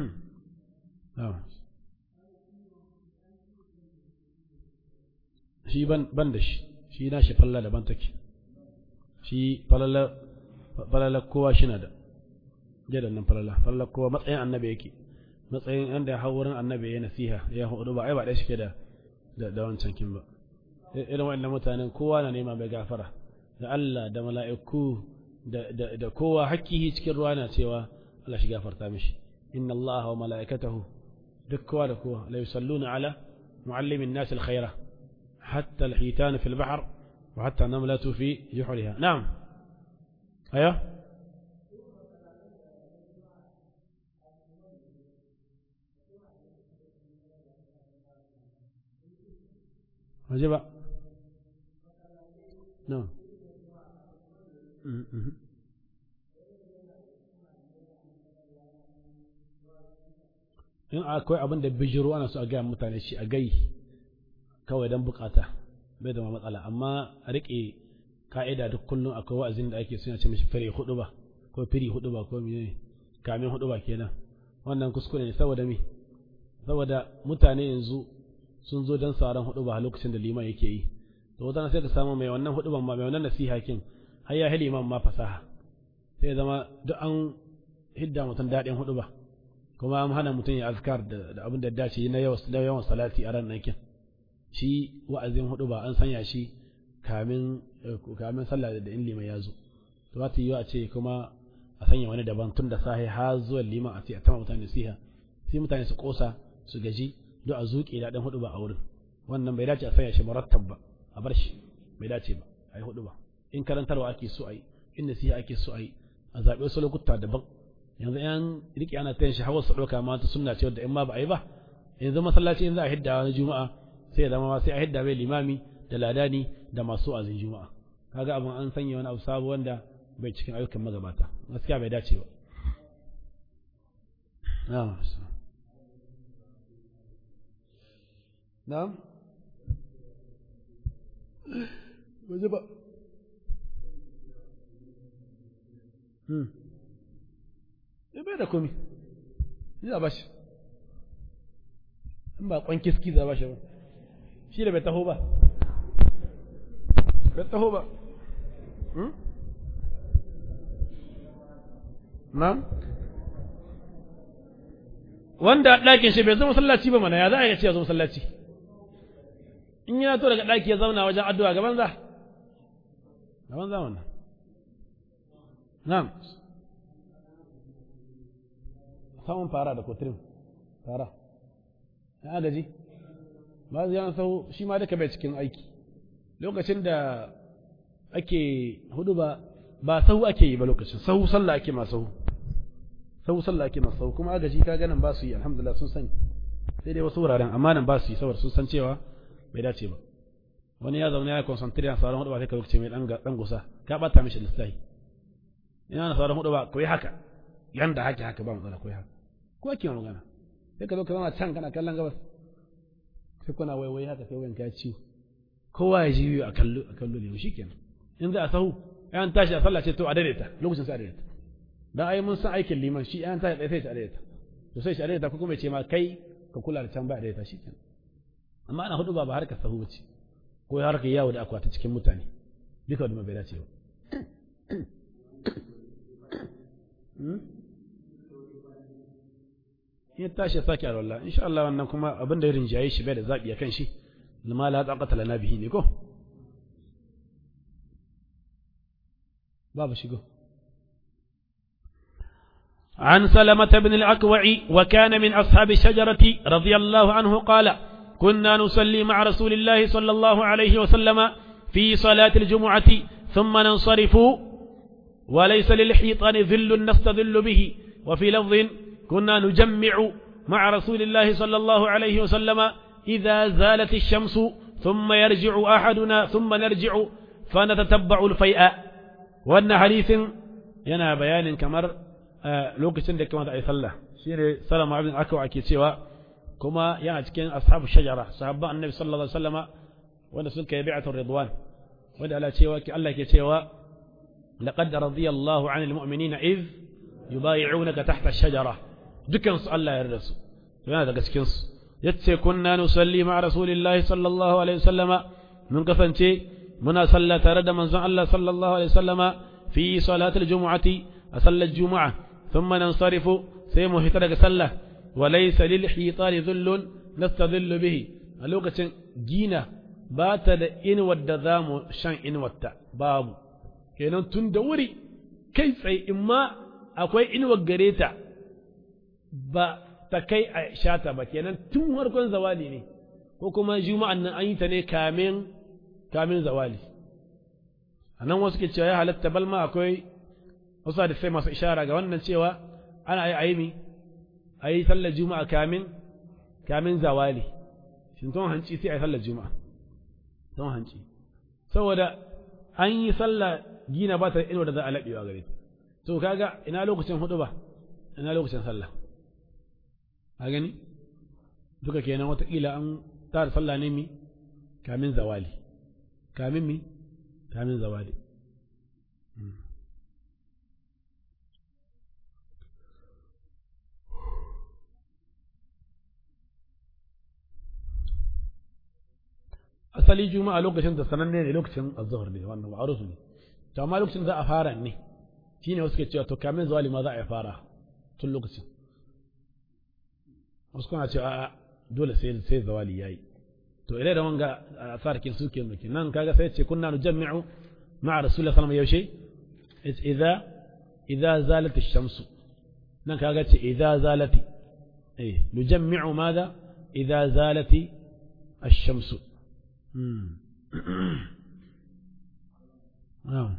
shi ban ban da shi shi na shi falla daban take shi falala falala kowa shi na da jadan nan falala falala kowa matsayin annabi yake matsayin inda ya hau wurin annabi ya nasiha ya hudu ba ai ba ɗaya shi ke da da wancan kin ba irin waɗannan mutanen kowa na nema mai gafara da Allah da mala'iku da kowa hakkihi cikin ruwa na cewa Allah shi gafarta mishi inna Allah wa mala'ikatahu duk kowa da kowa la yusalluna ala muallimin nas alkhaira hatta alhitan fi albahr wa hatta namlatu fi juhriha na'am aya wajiba No. In akwai abin da bijiro ana so a gaya mutane shi a gai kawai don bukata bai da matsala amma a riƙe ka'ida duk kullum akwai wa'azin da ake suna ce mishi firi hudu ba ko firi hudu ba ko mene kamin hudu ba kenan wannan kuskure ne saboda me saboda mutane yanzu sun zo don sauran hudu ba a lokacin da liman yake yi to wata sai ka samu mai wannan hudu ban ma mai wannan nasiha kin har ya hili imam ma fasaha sai zama duk an hidda mutum daɗin hudu ba kuma an hana mutum ya azkar da abin da dace na yawan salati a ran kin shi wa'azin hudu ba an sanya shi kamin kamin sallah da in liman ya zo to ta yi a ce kuma a sanya wani daban tun da sahi har zuwa liman a ce a tama mutane nasiha sai mutane su kosa su gaji duk a zuƙe daɗin hudu ba a wurin wannan bai dace a sanya shi murattab ba a bar shi bai dace ba a yi hudu ba in karantarwa ake so a yi in nasiha ake so a yi a zaɓi wasu lokuta daban yanzu yan riƙe ana tayin shi hawa su ɗauka ma ta sunna ce wadda in ma ba a yi ba yanzu masallaci in za a hidda wani juma'a sai ya zama ma sai a hidda mai limami da ladani da masu azin juma'a kaga abin an sanya wani abu sabo wanda bai cikin ayyukan magabata gaskiya bai dace ba na'am waje ba ya bai da komi ya ba shi in ba kwan kiski za ba shi ba shi da bai taho ba bai taho ba na'am wanda ɗakin shi bai zama masallaci ba mana ya za a yi ce ya zama masallaci in ya to daga ɗaki ya zauna wajen addu'a gaban za gaban za wannan na'am samun fara da kotirin fara ya agaji ba zai yana sahu shi ma duka bai cikin aiki lokacin da ake hudu ba ba sahu ake yi ba lokacin sahu sallah ake ma sahu sahu sallah ake ma sahu kuma agaji ka ganin ba su yi alhamdulillah sun sani sai dai wasu wuraren amma nan ba su yi saboda sun san cewa bai dace ba wani ya zaune ya concentrate na sauran hudu ba sai ka lokaci mai dan gusa ka bata mishi lissafi ina na sauran hudu ba koyi haka yanda hake haka ba matsala koyi haka ko ake magana sai ka zo ka zama can kana kallon gabas sai kuna waiwai haka sai wayanka ya ciwo kowa ya ji a kallo a kallo ne shikenan in za a sahu ayan tashi a sallah ce to a daidaita lokacin sai a daidaita dan ai mun san aikin liman shi ayan tashi sai a daidaita to sai shi a daidaita ko kuma ya ce ma kai ka kula da can ba a daidaita shikenan amma ana hudu ba ba harkar sahu bace ko harkar yawo da akwati cikin mutane duka wanda bai dace ba ya tashi ya sake alwala insha Allah wannan kuma abin da ya rinjaye shi bai da zabi kan shi lima la taqata lana bihi ne ko babu shigo عن سلمة بن الأكوع وكان من أصحاب الشجرة رضي الله عنه قال كنا نصلي مع رسول الله صلى الله عليه وسلم في صلاة الجمعة ثم ننصرف وليس للحيطان ذل نستذل به وفي لفظ كنا نجمع مع رسول الله صلى الله عليه وسلم إذا زالت الشمس ثم يرجع أحدنا ثم نرجع فنتتبع الفيء وأن حديث ينا بيان كمر lokacin da kamata a yi sallah shine salama ibn akawa ake cewa kuma yana cikin ashabu shajara sahabban annabi sallallahu alaihi wasallama wanda sun kai bi'atul ridwan wanda Allah cewa ki Allah ke cewa laqad radiyallahu 'anil mu'minina iz yubayi'unaka tahta ash-shajara dukan su Allah ya yarda su yana daga cikin su yace kunna nusalli ma rasulillahi sallallahu alaihi wasallama mun kasance muna salla tare da manzon Allah sallallahu alaihi wasallama fi salatul jumu'ati a sallar juma'a thumma nansarifu sai mu fita daga sallah wa laysa lil hitani dhullun nastadhillu bihi a lokacin gina ba ta da inuwar da za mu shan inuwarta babu kenan tun da wuri kai tsaye in ma akwai inuwar gare ta ba ta kai a shata ba kenan tun farkon zawali ne ko kuma juma'an nan an yi ta ne kamin kamin zawali a nan wasu ke cewa ya halatta balma akwai wasu da sai masu ishara ga wannan cewa ana yi aimi a yi sallar juma'a kamin kamin zawali shin tun hanci sai a yi sallar juma'a tun hanci saboda an yi sallah gina ba ta inuwa da za a laɓewa gare ta to kaga ina lokacin hudu ba ina lokacin sallah a gani duka kenan watakila an tara sallah ne mi kamin zawali kamin mi kamin zawali asali juma'a lokacin da sananne ne lokacin azhar ne wannan ma'ruf ne to amma lokacin za a fara ne shine wasu ke cewa to kamin zawali ma za a fara tun lokacin wasu kuna cewa a'a dole sai sai zawali yayi to ilai da wanga asarkin suke muke nan kaga sai ce kunna nujammi'u ma'a rasulullahi sallallahu alaihi wasallam yaushe idza idza zalat ash-shams nan kaga ce idza zalati eh nujammi'u madha idza zalati ash-shams نعم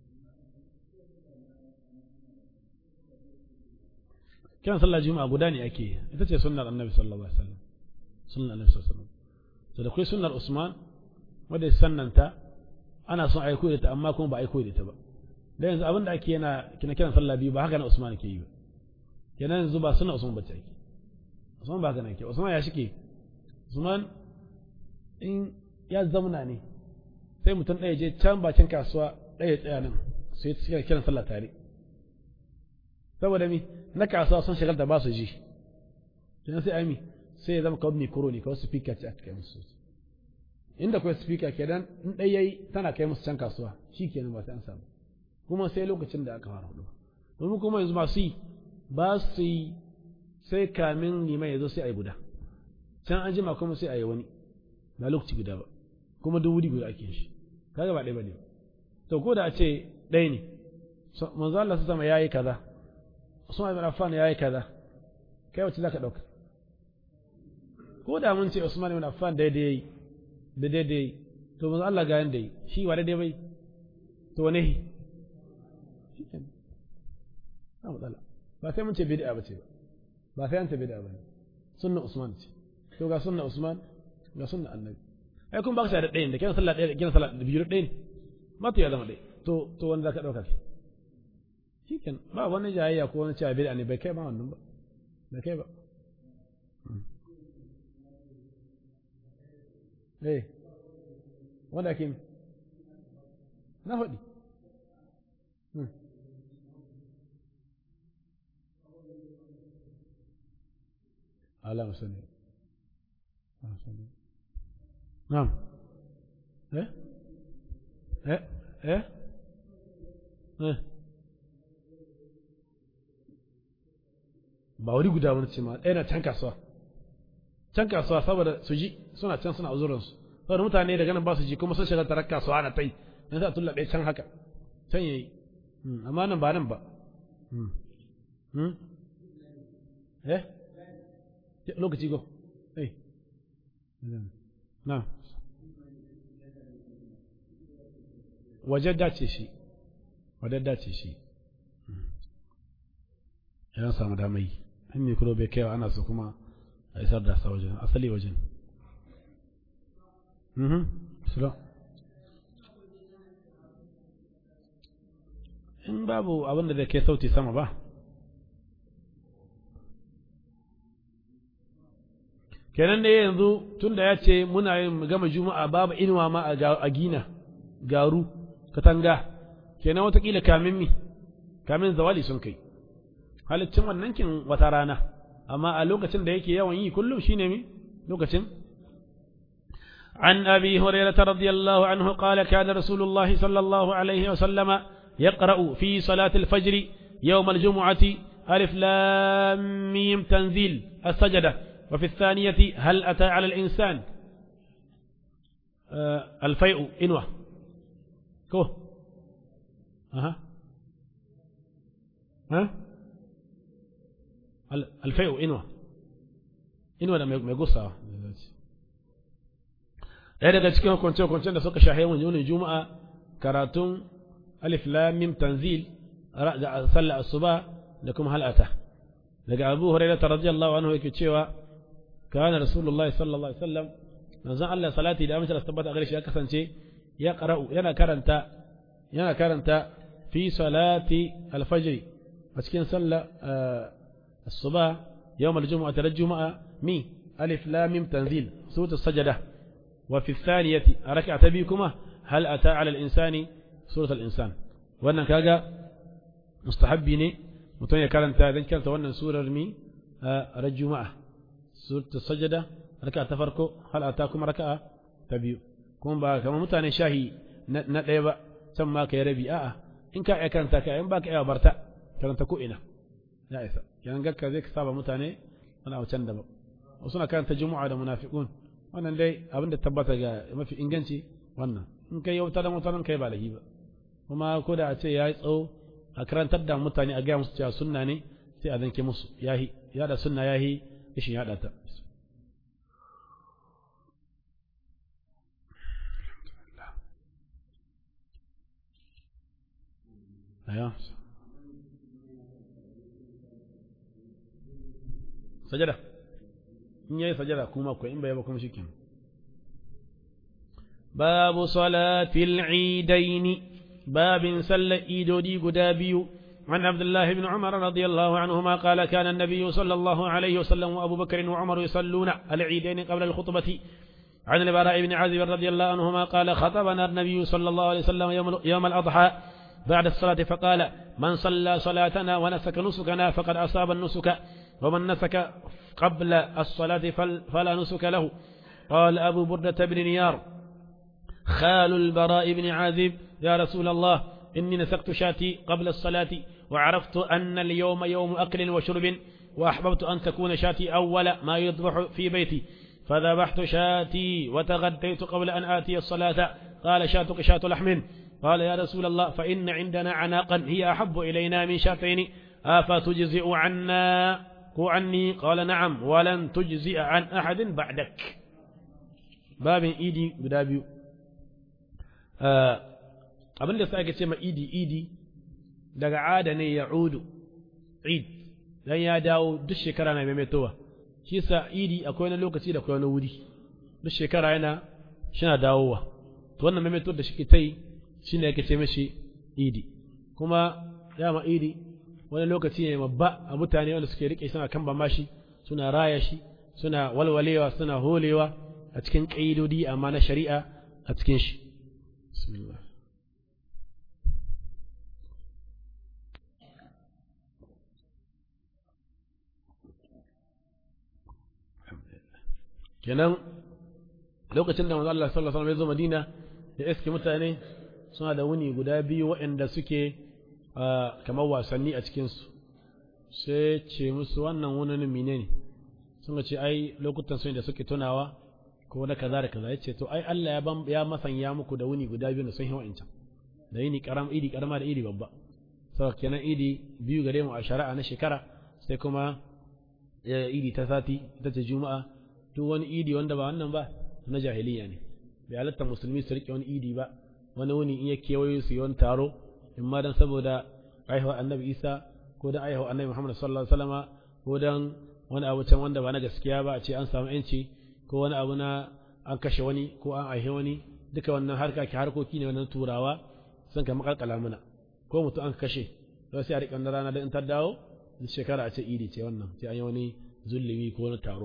كان صلى الجمعة قداني أكي إذا سنة النبي صلى الله عليه وسلم سنة النبي صلى الله عليه وسلم سنة سنة عثمان wadda sannanta ana son a yi koyi ta amma kuma ba a yi koyi ta ba da yanzu abin da ake yana kina kiran sallah biyu ba haka na Usman ke yi ba kenan yanzu ba sunna Usman bace ake Usman ba haka na ke Usman ya shike Usman in ya zamna ne sai mutum ɗaya je can bakin kasuwa ɗaya tsaya nan sai suka kiran sallah tare saboda mi na kasuwa sun shigar da ba su ji kenan sai ami sai ya zama kawai mikro ne kawai speaker ce aka kai musu inda kawai speaker kenan in ɗaya yayi tana kai musu can kasuwa shi kenan ba sai an samu kuma sai lokacin da aka fara hudu domin kuma yanzu masu yi ba su yi sai kamin liman ya zo sai a yi guda can an jima kuma sai a yi wani ba lokaci guda ba kuma duk wuri guda ake shi kaga ba ɗaya ba ne ba to ko da a ce ɗaya ne manzo Allah su sama yayi kaza Usman ibn Affan yayi kaza kai wacce zaka dauka ko da mun ce Usman ibn Affan daidai yayi da daidai to manzo Allah ga yanda yi shi wa daidai bai to ne ba matsala ba sai mun ce bid'a ba ce ba ba sai an ce bid'a ba ne sunna Usman ce to ga sunna Usman ga sunna Annabi ai kun ba ka da ɗayan da kiran sallah ɗaya da kiran sallah da biyu ɗaya ne ma to ya zama ɗaya to to wanda zaka ɗauka shi shiken ba wani jayayya ko wani cewa bid'a ne bai kai ma wannan ba bai kai ba eh wanda ake na faɗi ala musani na'am eh eh eh eh ba wuri guda wani ce ma ɗaya na can kasuwa can kasuwa saboda su ji suna can suna uzurinsu saboda mutane daga nan ba su ji kuma sun shiga tarar kasuwa na tai na sa tulla ɗaya can haka can yayi amma nan ba nan ba eh lokaci go eh na wajen dace shi wajen dace shi ya samu damai in mikro bai kaiwa ana so kuma a isar da sa wajen asali wajen in babu abin da zai kai sauti sama ba kenan da yanzu tunda ya ce muna yin gama juma'a babu inuwa ma a gina garu katanga kenan watakila kamin mi kamin zawali sun kai haliccin wannan kin wata rana amma a lokacin da yake yawan yi kullum shine mi lokacin عن أبي هريرة رضي الله عنه قال كان رسول الله صلى الله عليه وسلم يقرأ في صلاة الفجر يوم الجمعة ألف لام ميم تنزيل السجدة وفي الثانية هل أتى على الإنسان آه الفيء إنوة كو أها ها الفيء إنوة إنوة لما يقصها ɗaya daga cikin hukunce-hukuncen da suka shahe mun yunin juma'a karatun alif lamim tanzil da sallah asuba da kuma hal'ata daga abu hurairah radiyallahu anhu yake cewa kana rasulullahi sallallahu alaihi wasallam manzon Allah salati da amince da tabbata gare shi ya kasance ya qara'u yana karanta yana karanta fi salati al-fajr a cikin sallah asuba yawm al-jumu'ah da juma'a mi alif lamim tanzil suratul sajdah وفي الثانية ركعة بيكما هل أتى على الإنسان سورة الإنسان وأن كاجا مستحبيني متون كارنتا ذن كانت وأن سورة رمي رجو معه سورة السجدة ركعة تفرقو هل أتاكم ركعة تبيو كون با كما متاني شاهي ندعي سما كي ربي آه إن كا كانت كا إن باك إيوا برتا كانت كو إنا لا إسا كان قال ذيك سابا متاني أنا أتشندب وصنا كانت جمعة منافقون wannan dai abin da tabbata ga mafi inganci wannan in kai yau da mutanen kai ba lahi ba kuma ko da a ce ya yi tsawo a karantar da mutane a gaya musu cewa sunna ne sai a zanke musu yahi yada sunna yahi rashin yada ta sajada in yayi sajada kuma ko in bai ba kuma shikenan babu salatil idaini babin sallar idodi guda biyu عن عبد الله بن عمر رضي الله عنهما قال كان النبي صلى الله عليه وسلم وأبو بكر وعمر يصلون العيدين قبل الخطبة عن البراء بن عازب رضي الله عنهما قال خطبنا النبي صلى الله عليه وسلم يوم, يوم الأضحى بعد الصلاة فقال من صلى صلاتنا ونسك نسكنا فقد أصاب النسك ومن نسك قبل الصلاة فلا نسك له قال أبو بردة بن نيار خال البراء بن عازب يا رسول الله إني نسكت شاتي قبل الصلاة وعرفت أن اليوم يوم أكل وشرب وأحببت أن تكون شاتي أول ما يذبح في بيتي فذبحت شاتي وتغديت قبل أن آتي الصلاة قال شاتك شات لحم قال يا رسول الله فإن عندنا عناقا هي أحب إلينا من شاتين أفتجزئ عنا عني قال نعم ولن تجزئ عن أحد بعدك باب إيدي بدابيو abin da ake ce ma idi idi daga ada ne ya udu id dan ya dawo duk shekara na maimaitowa shi sa idi akwai wani lokaci da akwai wani wuri duk shekara yana shina dawowa to wannan maimaito da shi ta yi shi ne ake ce mashi idi kuma dama idi wani lokaci ne babba a mutane wanda suke rike suna kan mashi suna raya shi suna walwalewa suna holewa a cikin ƙa'idodi amma na shari'a a cikin shi bismillah kenan lokacin da manzo Allah sallallahu alaihi wasallam ya zo Madina da iske mutane suna da wuni guda biyu waɗanda suke kamar wasanni a cikinsu sai ce musu wannan wunin mine ne sun ce ai lokutan sun da suke tunawa ko na kaza da kaza ya ce to ai Allah ya ban ya masanya muku da wuni guda biyu da sun yi wa'ancan da yini karam idi karama da idi babba saboda kenan idi biyu gare mu a shari'a na shekara sai kuma idi ta sati ita ce juma'a duk wani idi wanda ba wannan ba na jahiliya ne bai halatta musulmi su rike wani idi ba wani wuni in ya kewayo su yi wani taro in ma dan saboda aihuwa annabi isa ko dan aihuwa annabi muhammad sallallahu alaihi wasallama ko dan wani abu can wanda ba na gaskiya ba a ce an samu yanci ko wani abu na an kashe wani ko an aihe wani duka wannan harka ke harkoki ne wannan turawa sun kama kalkala mana ko mutum an kashe sai sai a riƙa rana da in ta dawo shekara a ce idi ce wannan sai an yi wani zulumi ko wani taro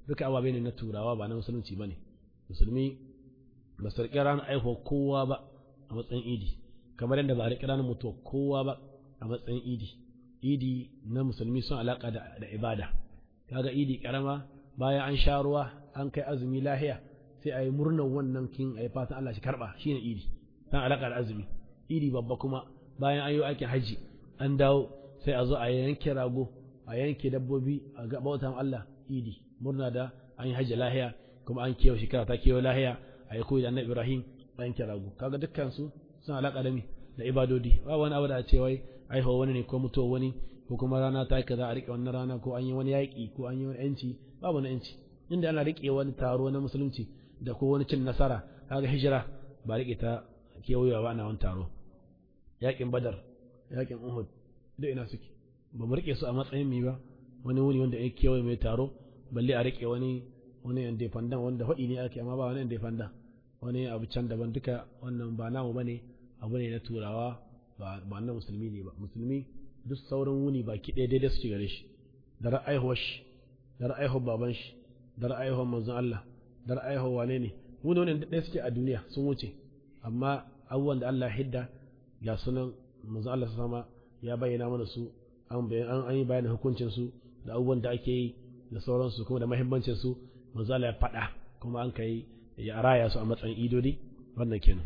duka ababe ne na turawa ba na musulunci bane musulmi ba su riƙe ranar aihuwa kowa ba a matsayin idi kamar yadda ba a riƙe ranar mutuwa kowa ba a matsayin idi idi na musulmi sun alaƙa da ibada kaga idi karama bayan an sha ruwa an kai azumi lahiya sai a yi murnar wannan kin a yi fatan Allah shi karɓa shine idi san alaƙa da azumi idi babba kuma bayan an yi aikin haji an dawo sai a zo a yanke rago a yanke dabbobi a ga bautan Allah idi murna da an yi haji lahiya kuma an kewa shekara ta kewa lahiya a yi koyi da annabi Ibrahim a yanke rago kaga dukkan su sun alaƙa da mi da ibadodi ba wani abu da a ce wai aihuwa wani ne ko mutuwa wani ko kuma rana ta kaza a riƙe wannan rana ko an yi wani yaƙi ko an yi wani yanci babu na yanci inda ana riƙe wani taro na musulunci da ko wani cin nasara kaga hijira ba riƙe ta kewayewa ba ana wani taro yaƙin badar yaƙin uhud duk ina suke ba mu riƙe su a matsayin mi ba wani wuni wanda ya kewaye mai taro balle a riƙe wani wani independent wanda faɗi ne ake amma ba wani independent wani abu can daban duka wannan ba namu bane abu ne na turawa ba ba na musulmi ne ba musulmi duk sauran wuni baki ɗaya daidai suke gare shi da ra'ayihuwar shi da ra'ayihuwar baban shi da ra'ayihuwar manzon Allah da ra'ayihuwar wane ne wuni wani ɗaya suke a duniya sun wuce amma abubuwan da Allah hidda ga sunan manzon Allah sama ya bayyana mana su an an yi bayanin hukuncin su da abubuwan da ake yi da sauransu kuma da mahimmancin su manzon Allah ya faɗa kuma an kai ya raya su a matsayin idodi wannan kenan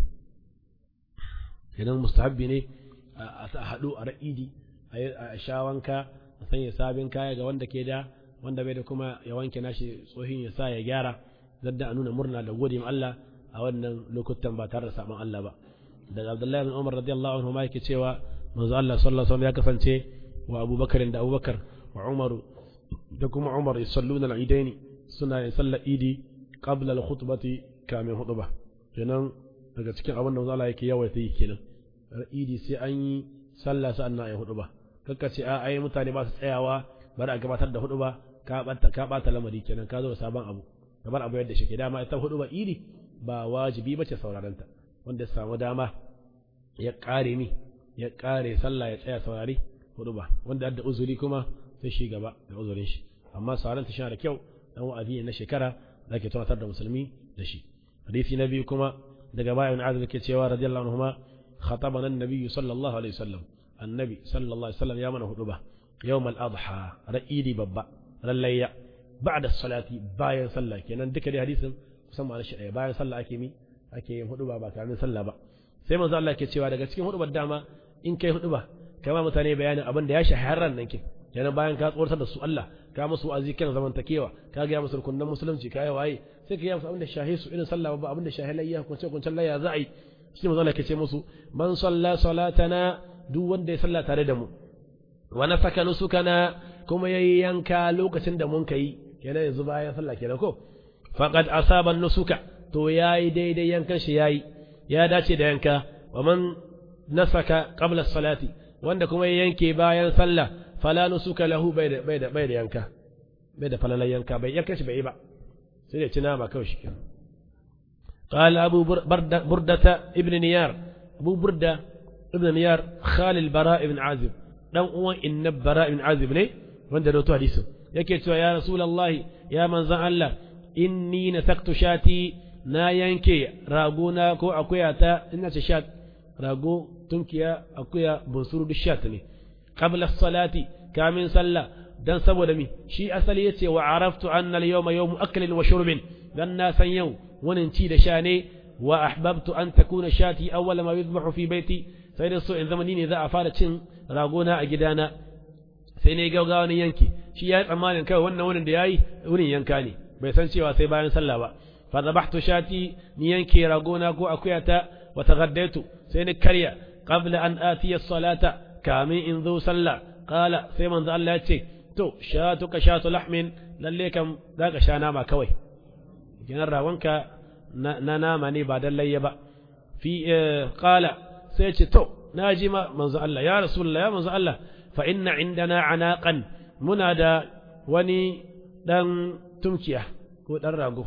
kenan mustahabbi ne a haɗu a ra'idi a sha wanka a sanya sabin kaya ga wanda ke da wanda bai da kuma ya wanke nashi tsohin ya sa ya gyara zadda a nuna murna da gode Allah a wannan lokutan ba tare da saban Allah ba daga Abdullahi bin Umar radiyallahu anhu ma yake cewa manzo Allah sallallahu alaihi wasallam ya kasance wa Abubakar da Abubakar wa Umaru da kuma Umar yusalluna al-idaini suna yin sallar idi qabla al-khutbati kamin hutuba kenan daga cikin abin da manzo Allah yake yawaita yi kenan idi sai an yi sallah sa'an nan ayi hudu ba kakka ce a ai mutane ba su tsayawa bari a gabatar da hudu ba ka bata ka bata lamari kenan ka zo da sabon abu kamar abu yadda shi ke dama ita hudu ba idi ba wajibi bace sauraron ta wanda samu dama ya kare mi ya kare sallah ya tsaya saurari hudu ba wanda da uzuri kuma sai shi gaba da uzurin shi amma sauraron ta shi da kyau dan wa'azi na shekara da ke tunatar da musulmi da shi hadisi na biyu kuma daga bayan azumi ke cewa radiyallahu anhu خطبنا النبي صلى الله عليه وسلم النبي صلى الله عليه وسلم يا من هدبه يوم الأضحى رئيدي ببا رليا بعد الصلاة باين صلى كنا ذكر حديث musamman na shiɗaya bayan sallah ake mi ake yin huɗuba ba kamin sallah ba sai manzo Allah ke cewa daga cikin huɗubar dama in kai huɗuba kama mutane bayanin abin da ya shahararran nan ke kenan bayan ka tsoratar da su Allah ka musu wa'azi kan zamantakewa ka ga musu rukunan musulunci ka yi waye sai ka yi musu abin da shahe su irin sallah ba abin da shahe layya kunce kuncen layya za a yi shi manzo Allah ke ce musu man salla salatana duk wanda ya salla tare da mu wa nafaka nusukana kuma yayi yanka lokacin da mun kai kenan yanzu bayan sallah kenan ko faqad asaba nusuka to yayi daidai yankan shi yayi ya dace da yanka wa man nasaka qabla salati wanda kuma ya yanke bayan sallah fala nusuka lahu bai da bai da bai da yanka bai da falalan yanka bai yanka shi bai yi ba sai da cina ba kawai shi kenan قال أبو بردة, بردة ابن نيار أبو بردة ابن نيار خال البراء بن عازب دان uwan inna bara ibn azib ne wanda da wato hadisin yake cewa ya rasulullahi ya manzan Allah inni nasaktu shati na yanke ragona ko akuya ta ina ce shat rago tunkiya akuya bunsuru duk shat ne qabla salati kamin sallah dan saboda mi shi asali yace wa araftu anna al-yawma yawmu aklin wa shurbin dan na san yau wani ci da sha ne wa ahbabtu an takuna shati awwal ma yuzbahu fi baiti sai da so in zama ni ne za a fara cin ragona a gidana sai ne gaugawa ni yanki shi ya yi tsammanin kawai wannan wurin da yayi wurin yanka ne bai san cewa sai bayan sallah ba fa zabahtu shati ni yanke ragona ko akuyata wa taghaddaitu sai ni karya qabla an atiya salata kamin in zo sallah qala sai manzo Allah ya ce to shatuka shatu lahmin lalle kam zaka sha nama kawai kenan rawanka na nama ne ba dan layya ba fi qala sai ce to na ji ma manzo Allah ya rasulullah ya manzo Allah fa inna indana anaqan muna da wani dan tumkiya ko dan rago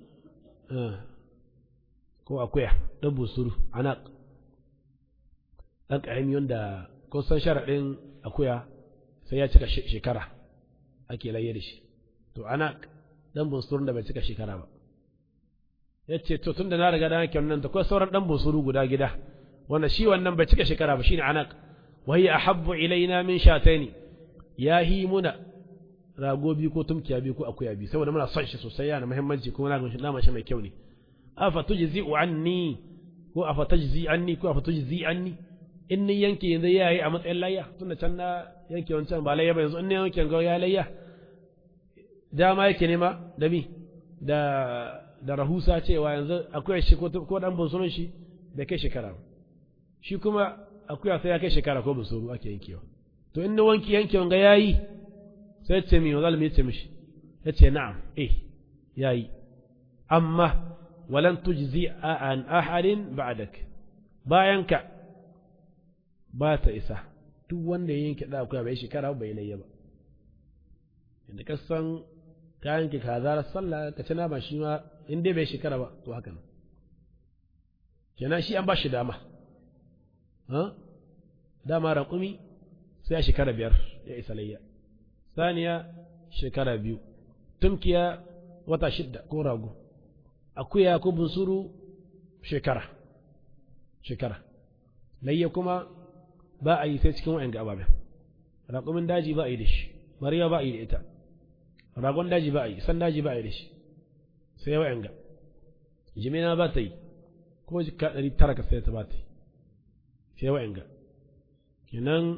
ko akuya dan busuru anaq dan karami wanda ko san sharadin akuya sai ya cika shekara ake layya da shi to anaq dan bunsurun da bai cika shekara ba ya ce to tun da na riga da yanke wannan ta akwai sauran dan bunsuru guda gida wanda shi wannan bai cika shekara ba shine anak wa hiya ahabbu ilaina min shataini ya hi muna rago biyu ko tumkiya biyu ko akuya biyu saboda muna son shi sosai yana muhimmanci kuma na ganin nama shi mai kyau ne afa tujzi'u anni ko afa tajzi anni ko afa tujzi anni in ni yanke yanzu yayi a matsayin layya tunda can na yanke wancan ba layya ba yanzu in ni yanke ga ya layya dama yake nema da mi da da rahusa cewa yanzu akwai shi ko ko dan bunsurun shi bai kai shekara ba shi kuma akuya sai ya kai shekara ko bunsuru ake yankewa to in ni wanki yanke wanga yayi sai ce mi wazal mi ce mishi yace na'am eh yayi amma walan tujzi an ahadin ba'dak bayanka ba ta isa duk wanda ya yanke da akuya bai shekara bai layya ba inda ka san ka yanke kaza sallah ka ci nama shi ma in dai bai shekara ba to haka nan kenan shi an ba shi dama dama raƙumi sai shekara biyar ya isa layya saniya shekara biyu tumkiya wata shidda ko rago akuya ko bunsuru shekara shekara layya kuma ba a yi sai cikin wa'yan ga ababen raƙumin daji ba a yi da shi mariya ba a yi da ita ragon daji ba a yi san daji ba a yi da shi sai wa'yan ga jimina ba ta yi ko jika ɗari tara ka sai ta ba ta yi sai wa'yan ga kenan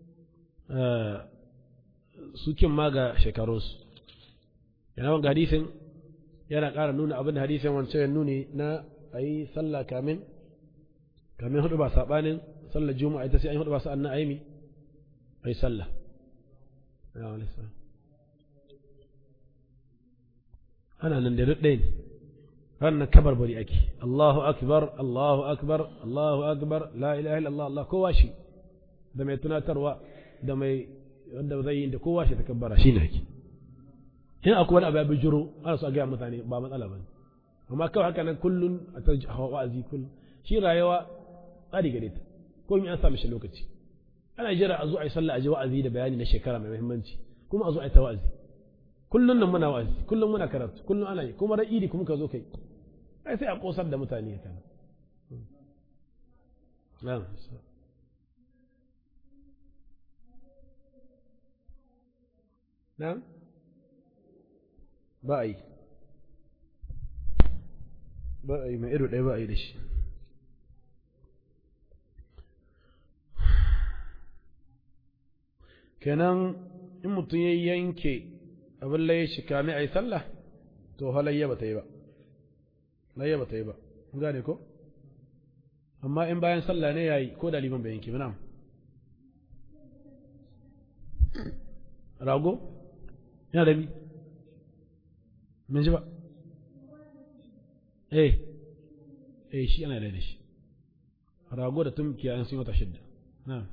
sukin ma ga shekarunsu yana wanga hadisin yana ƙara nuna abin da hadisin wancan ya nuni na a yi sallah kamin kamin hudu ba saɓanin sallar juma'a ita sai an hudu ba sa'an na aimi a yi sallah ana nan da ɗaya ne ranar kabar bari ake Allahu akbar Allahu akbar Allahu akbar la ilaha illallah Allah kowa shi da mai tunatarwa da mai wanda zai yi da kowa shi takabbara shi ne ake in akwai wani abu ya bijiro ana so a gaya mutane ba matsala ba amma kawai haka nan kullun a ta wa'azi kullun shi rayuwa tsari gare ta ko an sa mishi lokaci ana jira a zo a yi sallah a ji wa'azi da bayani na shekara mai muhimmanci kuma a zo a yi ta wa'azi kullun nan muna wa'azi kullun muna karatu kullun ana yi kuma ran idi kuma ka zo kai ai sai a kosar da mutane ya kana na'am na'am ba a yi ba a yi mai ido ɗaya ba a yi da shi kenan in mutum ya yanke abin laye shi kame a yi sallah to halayya ba ta yi ba layya ba ta yi ba kun gane ko amma in bayan sallah ne ya yi ko da liman bai yanke ba na'am rago yana da mi min ji ba eh eh shi ana da shi rago da tumkiya an sun wata shidda na'am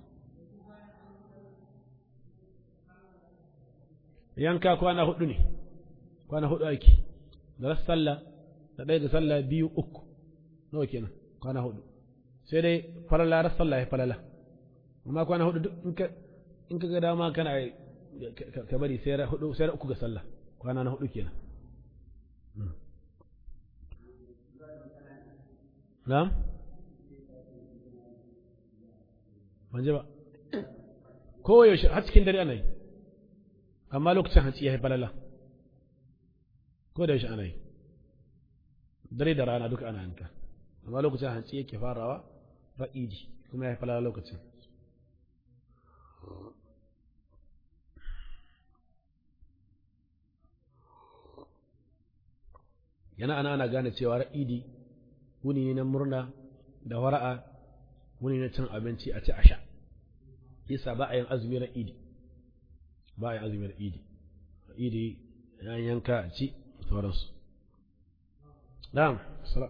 yanka kwana hudu ne kwana hudu ake da rasu sallah da ɗaya da sallah biyu uku nawa kenan kwana hudu sai dai falala rasu sallah ya falala amma kwana hudu duk in ka ga dama kana ka bari sai hudu sai uku ga sallah kwana na hudu kenan na'am ban ji ba kowayaushe har cikin dare ana yi amma lokacin hantsi ya haifar lala ko da yaushe ana yi dare da rana duka ana yanka amma lokacin hantsi yake farawa ra'idi kuma ya haifar lala lokacin yana ana ana gane cewa ra'idi wuni ne na murna da wara'a wuni na cin abinci a ci a sha yasa ba a yin azumi ra'idi ba a yin azumi ra'idi ra'idi yan yanka a ci sauransu na'am sala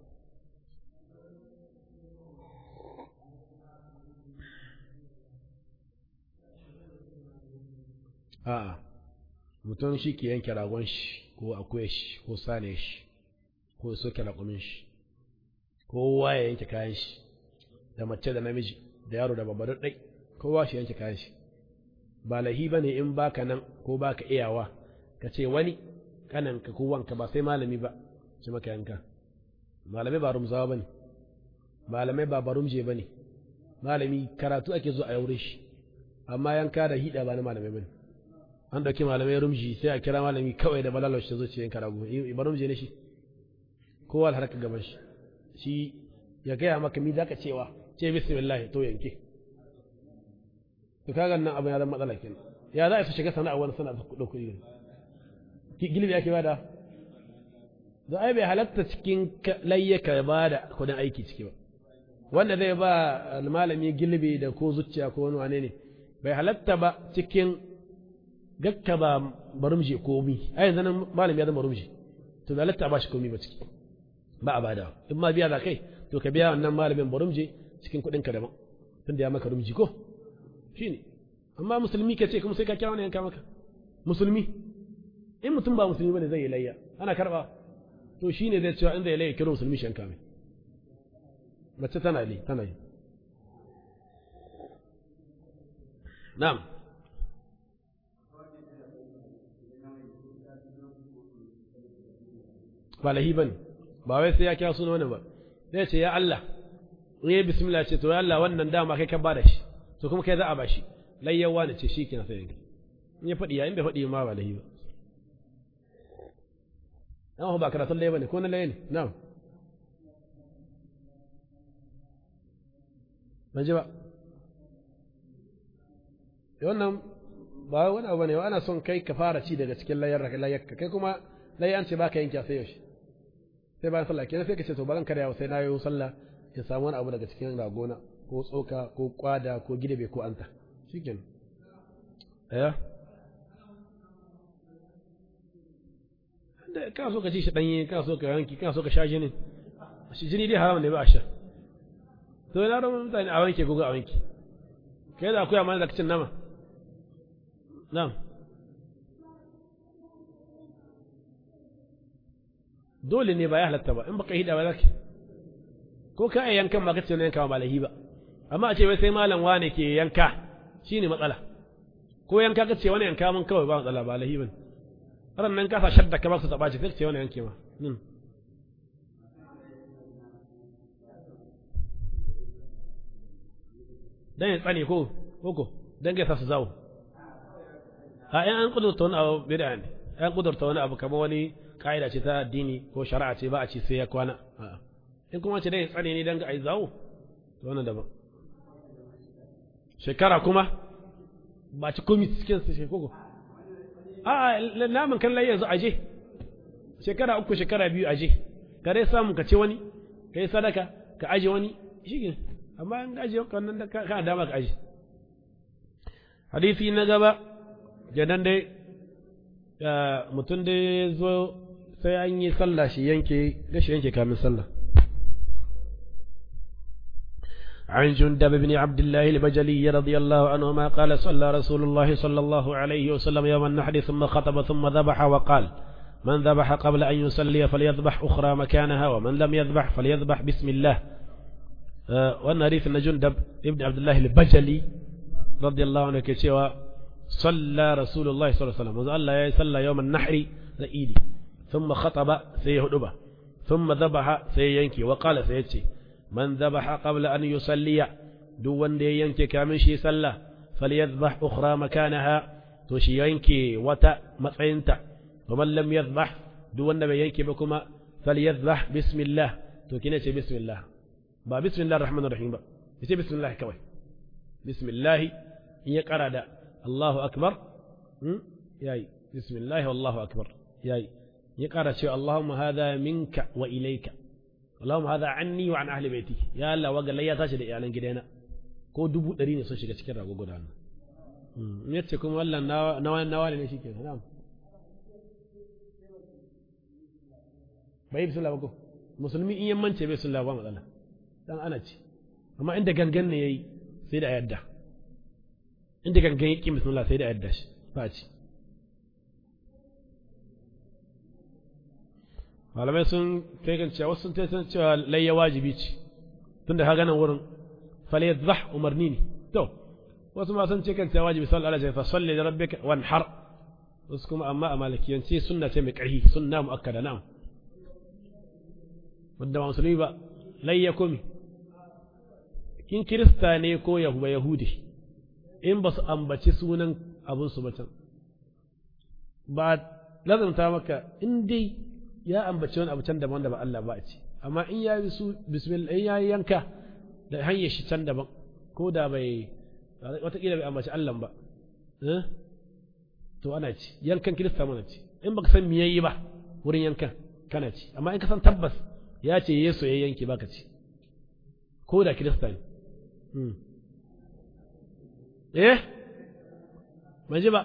a'a mutum shi ke yanke ragon shi ko akwai shi ko sane shi ko soke raƙumin shi kowa ya yanke kayan shi da mace da namiji da yaro da babba duk ɗai kowa shi yanke kayan shi ba lahi ba ne in baka nan ko baka iyawa ka ce wani kananka ko wanka ba sai malami ba ce maka yanka malamai ba rumzawa bane malamai ba barumje bane malami karatu ake zo a yaure shi amma yanka da hida ba na malamai bane an dauki malamai rumji sai a kira malami kawai da balalar shi zo ce yanka rago barumje ne shi kowa da harka gaban shi shi ya gaya maka mi zaka cewa ce bismillah to yanke to kaga nan abin ya zama matsala kenan ya za a su shiga sana'a wani sana'a su dauko ne gilbi ake bada da ai bai halatta cikin layyaka ya bada kudin aiki ciki ba wanda zai ba malami gilbi da ko zuciya ko wani wane ne bai halatta ba cikin gakka ba barumji komi ai yanzu nan malami ya zama barumji to bai halatta ba shi komi ba ciki ba a bada in ma biya za kai to ka biya wannan malamin barumji cikin kuɗin ka daban tunda ya maka rumji ko shine amma musulmi ka ce kuma sai ka kira wani yanka maka musulmi in mutum ba musulmi bane zai yi layya ana karba to shine zai cewa in zai layya kiro musulmi shanka mai mace tana yi tana yi na'am ba lahi bane ba wai sai ya kira suna wani ba zai ce ya Allah in yi bismillah ce to ya Allah wannan dama kai ka bada shi to kuma kai za a bashi layyawa ne ce shi kina sai yanki in ya faɗi ya in bai faɗi ma ba lahi ba an ba karatun laye ba ne ko na laye ne na'am ban ji ba wannan ba wani abu ne ana son kai ka fara ci daga cikin layar layarka kai kuma laye an ce ba ka yanke sai yaushe sai bayan sallah kenan sai ka ce to baran karyawa sai na yi sallah ya samu wani abu daga cikin ragona ko tsoka ko kwada ko gidabe ko anta shikenan ɗaya da kana so ka ci shi danye kana so ka yanki kana so ka sha jinin shi jini dai haram ne ba a sha to ina da mutane a wanke gogo a wanke kai da akwai amana da cin nama na'am dole ne ba ya halatta ba in baka hida ba zaki ko ka yi yankan ba kace ne yanka ba lahi ba amma a ce wai sai malam wane ke yanka shine matsala ko yanka kace wani yanka mun kawai ba matsala ba lahi bane ran nan ka sa shadda ka ba su taba ce sai ce wani yanke ma dan ya tsane ko koko dan ga sa su zawo a yan an kudurta wani abu bid'a ne an kudurta wani abu kamar wani ka'ida ce ta addini ko shari'a ce ba a ce sai ya kwana in kuma ce dan ya tsane ne dan ga ai zawo to wannan daban shekara kuma ba ci komi cikin su shekoko a naman kan yanzu aje shekara uku shekara biyu aje ka dai samu ka ce wani ka yi sadaka ka aje wani shi amma an aje wannan da ka dama ka aje hadisi na gaba kenan dai mutum dai zo sai an yi sallah shi yanke gashi yanke kamin sallah عن جندب بن عبد الله البجلي رضي الله عنهما قال صلى رسول الله صلى الله عليه وسلم يوم النحر ثم خطب ثم ذبح وقال من ذبح قبل أن يصلي فليذبح أخرى مكانها ومن لم يذبح فليذبح بسم الله أه وأن حديث أن جندب ابن عبد الله البجلي رضي الله عنه كتوى صلى رسول الله صلى الله عليه وسلم وقال الله صلى يوم النحر لإيدي ثم خطب سيهدبه ثم ذبح سيينكي وقال سيتي من ذبح قبل أن يصلي دون دي ينكي كامن شي صلى فليذبح أخرى مكانها توشي ينكي وتا مطعينتا ومن لم يذبح دون دي ينكي بكما فليذبح بسم الله تو كنا بسم الله با بسم الله الرحمن الرحيم با يسي بسم الله كوي بسم الله هي قرأ الله أكبر ياي بسم الله والله أكبر ياي يقرأ شيء اللهم هذا منك وإليك اللهم هذا عني وعن أهل بيتي يا الله وقال لي تاشي da iyalan gidana ko dubu ɗari ne sun shiga cikin rago guda nan in yace kuma wallan nawa nawa ne shi ke na'am bai bismillah ba ko musulmi in yammance bai bismillah ba matsala dan ana ci amma inda gangan ne yayi sai da yadda inda gangan yake bismillah sai da yadda shi ba ci malamai sun taikan cewa wasu sun taikan cewa layya wajibi ce tunda ka ganin wurin fale zah umarni ne to wasu ma sun taikan cewa wajibi sallallahu alaihi wasallam salli da rabbika wanhar wasu kuma amma a malikiyance sunna ce mai ƙarfi sunna mu'akkada na'am wanda ba musulmi ba layya komi in kirista ne ko yahuba yahudi in ba su ambaci sunan abin su can ba lazumta maka in dai ya ambaci wani abu can daban da ba Allah ba a ci amma in ya yi su bismillah in ya yi yanka da hanyar shi can daban ko da bai watakila bai ambaci Allah ba to ana ci yankan kirista mana ci in baka san me yayi ba wurin yankan kana ci amma in ka san tabbas ya ce Yesu ya yanke baka ci ko da kirista ne eh ban ji ba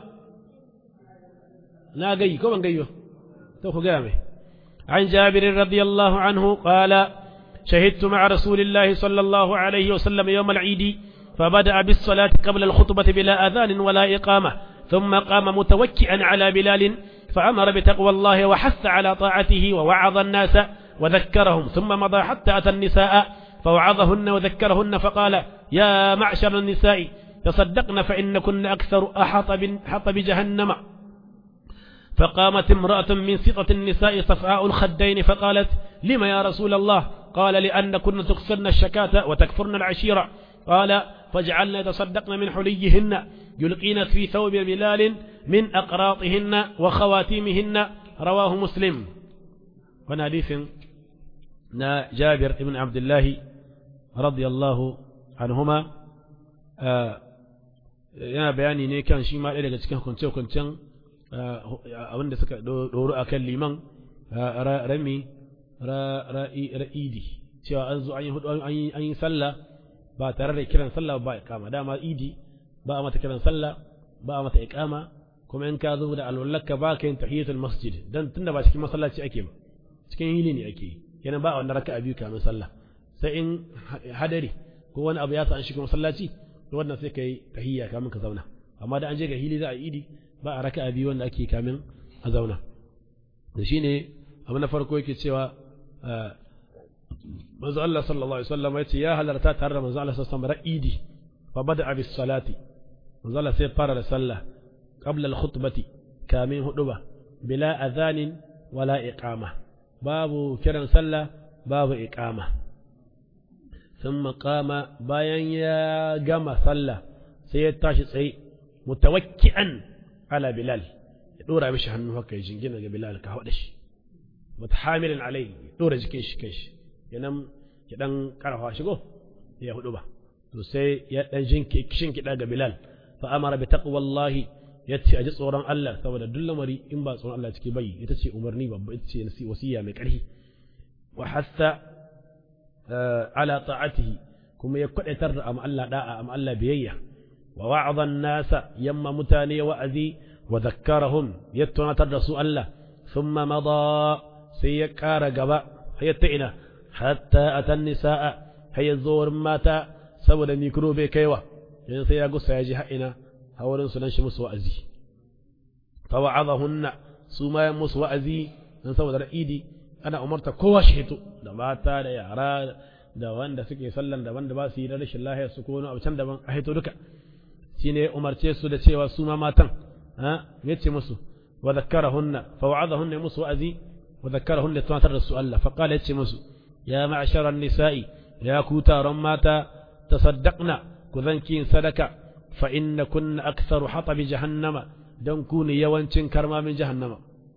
na gayi ko ban gayi ba to ku gaya mai عن جابر رضي الله عنه قال شهدت مع رسول الله صلى الله عليه وسلم يوم العيد فبدأ بالصلاة قبل الخطبة بلا أذان ولا إقامة ثم قام متوكئا على بلال فأمر بتقوى الله وحث على طاعته ووعظ الناس وذكرهم ثم مضى حتى أتى النساء فوعظهن وذكرهن فقال يا معشر النساء تصدقن فإن كن أكثر أحط بجهنم فقامت امرأة من سطة النساء صفعاء الخدين فقالت لم يا رسول الله قال لأن كن تكسرن الشكاة وتكفرن العشيرة قال فاجعلن يتصدقن من حليهن يلقين في ثوب بلال من أقراطهن وخواتيمهن رواه مسلم وناديث نا جابر بن عبد الله رضي الله عنهما yana bayani ne kan shi ma ɗaya daga cikin hukunce-hukuncen abinda suka ɗoro a kan liman rami ra'idi cewa an zo an yi sallah ba tare da kiran sallah ba ikama dama idi ba a mata kiran sallah ba a mata ikama kuma in ka zo da alwallaka ba ka yin tahiyatul masjid dan tunda ba cikin masallaci ake ba cikin hili ne ake yi yana ba wannan raka'a biyu kamin sallah sai in hadari ko wani abu ya sa an shiga masallaci to wannan sai kai tahiyya kamin ka zauna amma da an je ga hili za a idi ba a raka'a biyu wanda ake kamin a zauna da shine abu na farko yake cewa manzo Allah sallallahu alaihi wasallam yace ya halarta tare da manzo Allah sallallahu alaihi wasallam idi fa bada bis salati manzo Allah sai fara da sallah qabla al khutbati kamin huduba bila adhanin wala iqama babu kiran sallah babu iqama thumma qama bayan ya gama sallah sai ya tashi tsaye mutawakki'an ala bilal ya dora mishi hannu haka ya jingina ga bilal ka hada shi mutahamilan alai dora jikin shi kai shi yanan ya dan karfa shigo ya hudu ba to sai ya dan jinki kishin kida ga bilal fa amara bi taqwallahi yace aji tsoron Allah saboda duk lamari in ba tsoron Allah ciki bai ita ce umarni babba ita ce wasiya mai karfi wa hassa ala ta'atihi kuma ya kwadaitar da am Allah da'a am Allah biyayya wa wa'adha nasa yamma mutane wa'azi wa zakkarahum ya tunatar da su Allah thumma mada sai ya kara gaba hayatta ina hatta atan nisaa hayya zuwar mata saboda mikro bai kaiwa yanzu sai ya gusa ya ji ha'ina hawarin su nan shi musu wa'azi fa wa'adahunna su ma ya musu wa'azi dan saboda ra'idi ana umarta kowa shi hito da mata da yara da wanda suke sallan daban da ba su yi da rashin lahiya su ko wani abu can daban a hito duka shine umarce su da cewa su ma matan ha yace musu wa zakkarahunna fa wa'adahunna musu wa'azi wa zakkarahunna tunatar da su Allah fa qala yace musu ya ma'sharan nisa'i ya ku taron mata tasaddaqna ku zanki sadaka fa inna kunna aktharu hatab jahannama dan ku ne yawancin karmamin jahannama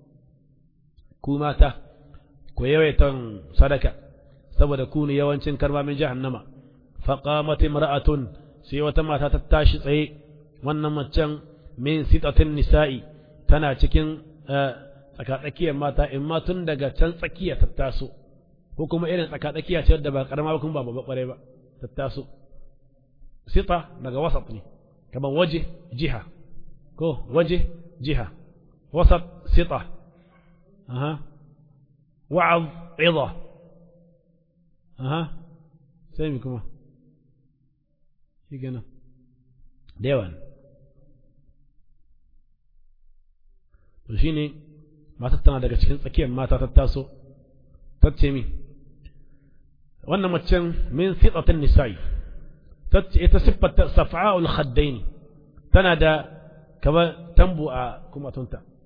ku mata ku yawaitan sadaka saboda ku ne yawancin karmamin jahannama fa qamat imra'atun sai wata mata ta tashi tsaye wannan macen min sitatin nisa'i tana cikin tsakatsakiyar mata in ma tun daga can tsakiya ta taso ko kuma irin tsakatsakiya ce wadda ba karama ba kuma ba babba kware ba ta taso sita daga wasat ne kamar waje jiha ko waje jiha wasat sita aha wa'az idha aha sai mi kuma shi kenan da yawa to shi ne matar tana daga cikin tsakiyar mata ta taso ta ce mi wannan macen min sitsatin nisa'i ta ce ita siffata safa'ul khaddaini tana da kama tambu a kumatunta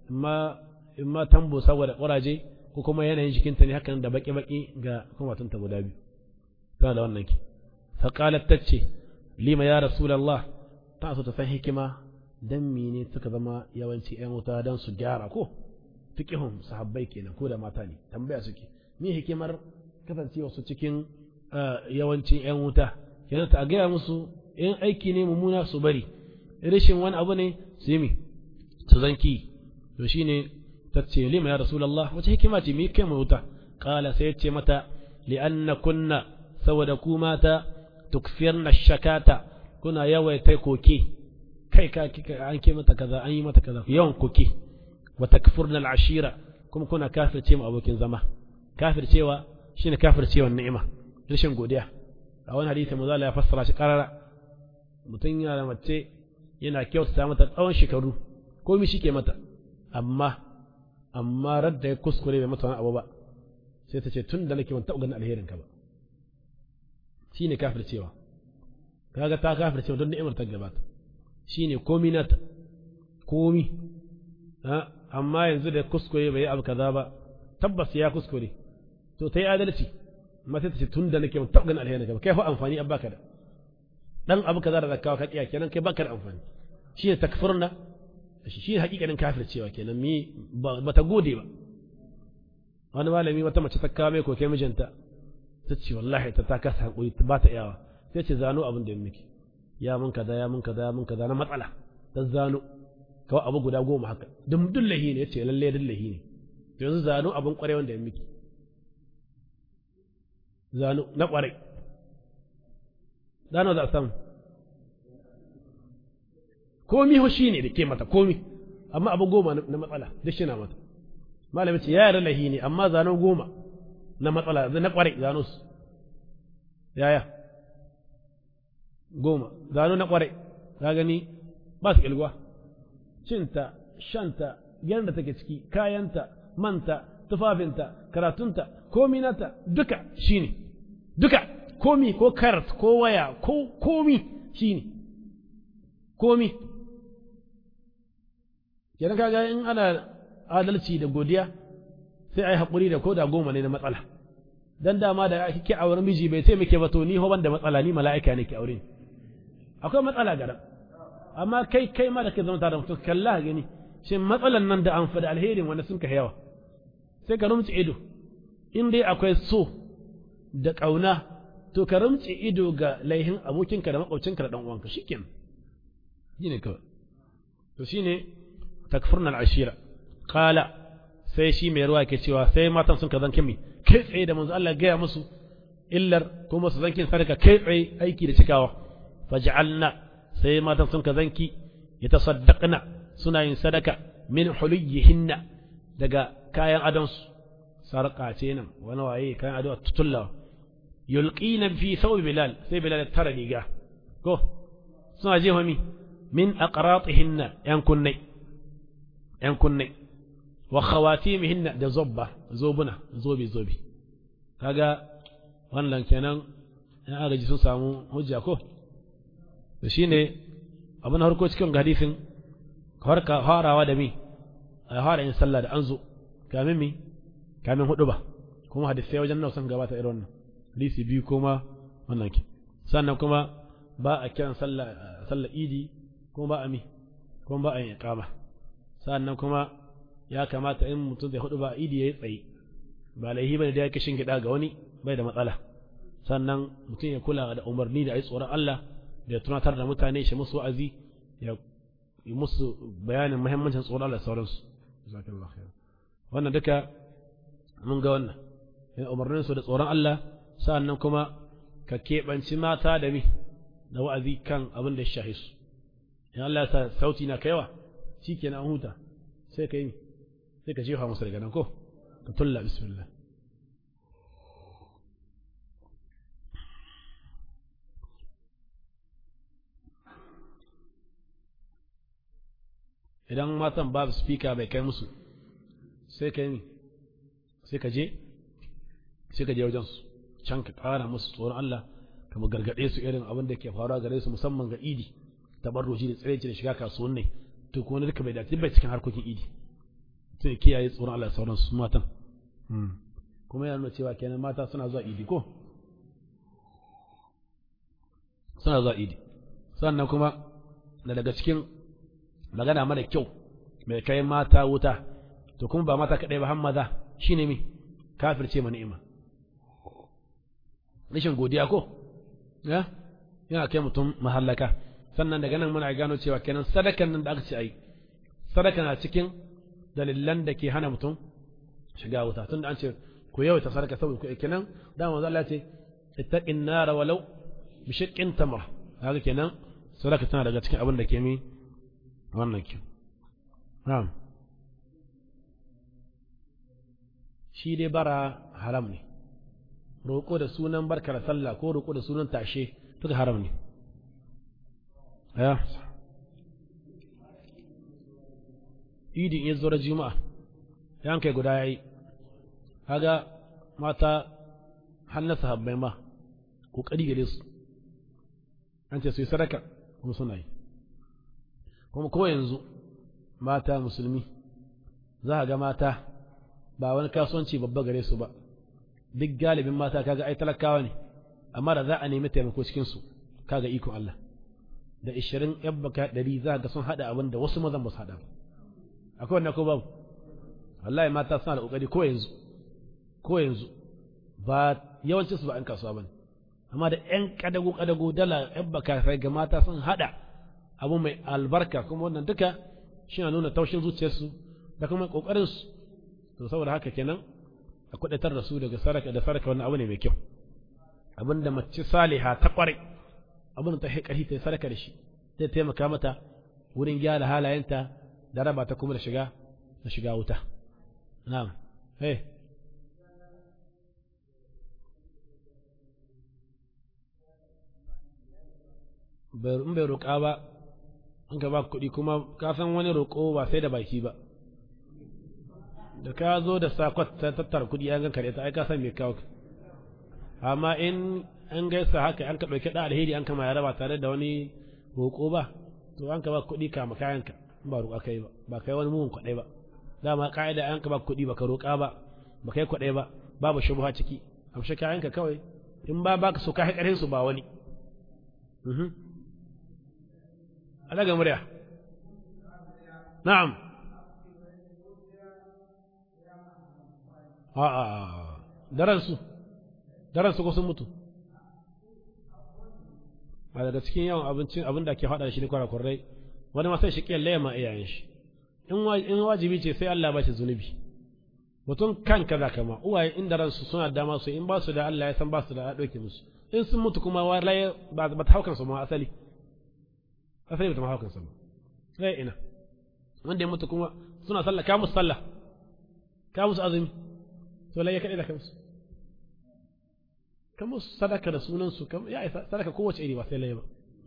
imma imma tambo saboda ƙuraje ko kuma yanayin jikinta ne hakan da baki-baki ga kumatunta guda biyu tana da wannan ki faƙalar ta ce lima ya rasulallah ta so ta san hikima dan mene suka zama yawanci ‘yan wuta don su gyara ko fiƙihun sahabbai kenan ko da mata ne tambaya suke me hikimar kasancewa su cikin yawancin ‘yan wuta kenan ta gaya musu in aiki ne mummuna su bari rashin wani abu ne su yi su zanki to shine ta ce lima ya rasulallah wace hikima ce me kai mu wuta kala sai ce mata li'anna kunna saboda ku mata tukfirna shakata kuna yawaita koke kai ka an ke mata kaza an yi mata kaza yawan koke wa takfurna al'ashira kuma kuna kafirce mu abokin zama kafircewa shine kafircewa ni'ima rashin godiya a wani hadisi mu ya fassara shi karara mutum yana da mace yana kyautata mata tsawon shekaru komai shi ke mata amma amma radda ya kuskure bai mata wani abu ba sai ta ce tun da nake ban taɓa ganin alherin ka ba shine kafircewa kaga ta kafircewa don ni'imar ta gabata shine komi nata komi amma yanzu da kuskure bai yi abu kaza ba tabbas ya kuskure to ta yi adalci amma sai ta ce tun da nake ban taɓa ganin alherin ka ba kai fa amfani an baka da dan abu kaza da zakawa ka kiya kenan kai baka da amfani shine takfurna shi ne hakikanin kafircewa kenan mi ba ta gode ba wani malami wata mace ta kawo mai koke mijinta ta ce wallahi ta ta kasa hankuri ba ta iyawa sai ce zano abin da ya miki ya mun kaza ya mun kaza ya mun kaza na matsala ta zano kawai abu guda goma haka dum dullahi ne yace lalle dullahi ne to yanzu zano abin kware wanda ya miki zano na kware zano za a samu komi ho shi ne da ke mata komi amma abu goma na matsala duk shi na mata malamin ce ya yarda lahi ne amma zano goma na matsala na kware zano su yaya goma zano na kware ka gani ba su kilgwa cinta shanta da take ciki kayanta manta tufafinta karatunta komi nata duka shine duka komi ko karat ko waya ko komi shine komi kenan kaga in ana adalci da godiya sai ai haƙuri da koda goma ne na matsala dan dama da kike auren miji bai sai muke ba to ni ho ban da matsala ni mala'ika ne ke aure ni akwai matsala gara amma kai kai ma da kai zama tare da mutum kalla gani shin matsalan nan da an fa da alherin wanda sun ka yawa sai ka rumci ido in dai akwai so da ƙauna to ka rumci ido ga laihin abokinka da makwabcinka da dan uwanka shikenan shine kawai to shine takfurna al'ashira qala sai shi mai ruwa ke cewa sai matan sun ka zanke mi kai tsaye da manzo Allah gaya musu illar kuma su zankin sadaka kai tsaye aiki da cikawa faj'alna sai matan sun ka zanki yatasaddaqna suna yin sadaka min huliyihinna daga kayan adonsu sarƙa ce nan wani waye kayan ado tutullawa yulqina fi thawb bilal sai bilal tara riga ko suna jefa mi min aqratihinna yan kunnai yan kunnai wa khawatimihinna da zobba zobuna zobe zobe kaga wannan kenan in agaji sun samu hujja ko to shine abin harko cikin hadisin harka farawa da mi a fara yin sallah da an zo kamin mi kamin hudu ba kuma hadisai wajen nan sun gabata irin wannan hadisi biyu kuma wannan ke sannan kuma ba a kiran sallah sallah idi kuma ba a mi kuma ba a yin iqama sannan kuma ya kamata in mutum zai hudu ba idi yayi tsaye ba laihi bane da yake shingida ga wani bai da matsala sannan mutum ya kula da umarni da ayi tsoron Allah da ya tunatar da mutane shi musu wa'azi ya yi musu bayanin muhimmancin tsoron Allah da sauransu jazakallahu khair wannan duka mun ga wannan yana umarnin su da tsoron Allah sannan kuma ka keɓanci mata da mi da wa'azi kan abin da ya shahi su in Allah ya sa sauti na kaiwa shikenan an huta sai ka yi sai ka jefa musu daga nan ko ka tulla bismillah idan matan babu speaker bai kai musu sai ka yi sai ka je sai ka je wajen su can ka ƙara musu tsoron Allah ka gargaɗe su irin abin da ke faruwa gare su musamman ga idi tabarruji da tsiraici da shiga kasuwanni to kuma duka bai dace bai cikin harkokin idi sai kiyaye tsoron Allah sauran su matan kuma yana nuna cewa kenan mata suna zuwa idi ko suna zuwa idi sannan kuma da daga cikin magana mara kyau mai kai mata wuta to kuma ba mata kaɗai ba har maza shine me kafirce ma ni'ima rashin godiya ko ya yana kai mutum mahallaka sannan daga nan muna gano cewa kenan sadakan nan da aka ce ai sadaka na cikin dalilan da ke hana mutum shiga wuta tunda an ce ku yawaita sadaka saboda ku kenan da manzo Allah ce ittaqin nar walau bi shaqqin tamra haka kenan sadaka tana daga cikin abin da ke mi wannan ki na'am shi dai bara haram ne roƙo da sunan barkar sallah ko roƙo da sunan tashe duka haram ne ya idin ya zo da juma'a yan kai guda yayi kaga mata hannasa habbai ma kokari gare su an ce su yi sadaka kuma suna yi kuma ko yanzu mata musulmi za a ga mata ba wani kasuwanci babba gare su ba duk galibin mata kaga ai talakawa ne amma da za a nemi taimako cikin su kaga ikon Allah da ishirin yan baka ɗari za ga sun haɗa abin da wasu mazan ba su haɗa ba akwai wannan ko babu wallahi mata suna da ƙoƙari ko yanzu ko yanzu ba yawancin su ba 'yan kasuwa ba ne amma da 'yan kadago kadago dala 'yan baka sai ga mata sun haɗa abu mai albarka kuma wannan duka shi na nuna taushin zuciyarsu da kuma ƙoƙarinsu to saboda haka kenan a kudatar da su daga saraka da saraka wannan abu ne mai kyau abinda mace saliha ta kware abin da ta haƙari ta saraka da shi zai taimaka mata wurin gyara halayenta da raba ta kuma da shiga da shiga wuta na'am hey in bai roƙa ba an ka ba kuɗi kuma ka san wani roƙo ba sai da baki ba da ka zo da sakwat ta tattara kuɗi an ganka da ita ai ka san me kawo amma in an gaisa haka an ka ɗauki ɗan alheri an kama ya raba tare da wani roƙo ba to an ka ba kuɗi kama kayanka ba roƙa kai ba ba kai wani mugun kwaɗai ba dama ƙa'ida an ka ba kuɗi ba ka roƙa ba ba kai kwaɗai ba babu shubuha ciki amshi kayanka kawai in ba baka so ka ƙarfin su ba wani alaga murya na'am a'a daransu daransu ko sun mutu a daga cikin yawan abincin abin da ke faɗa shi ne kwarakwarai wani masai shi ƙiyar layama iyayen shi in wajibi ce sai Allah ba shi zunubi mutum kanka za kama uwaye inda ransu suna dama su in ba su da Allah ya san ba su da ɗauke musu in sun mutu kuma walaye ba ta haukan su ma asali asali ba ta haukan su ba sai ina wanda ya mutu kuma suna sallah ka musu sallah ka musu azumi to lai ya kaɗai da kansu ka musu sadaka da sunansu ya isa sadaka kowace iri ba sai lai ba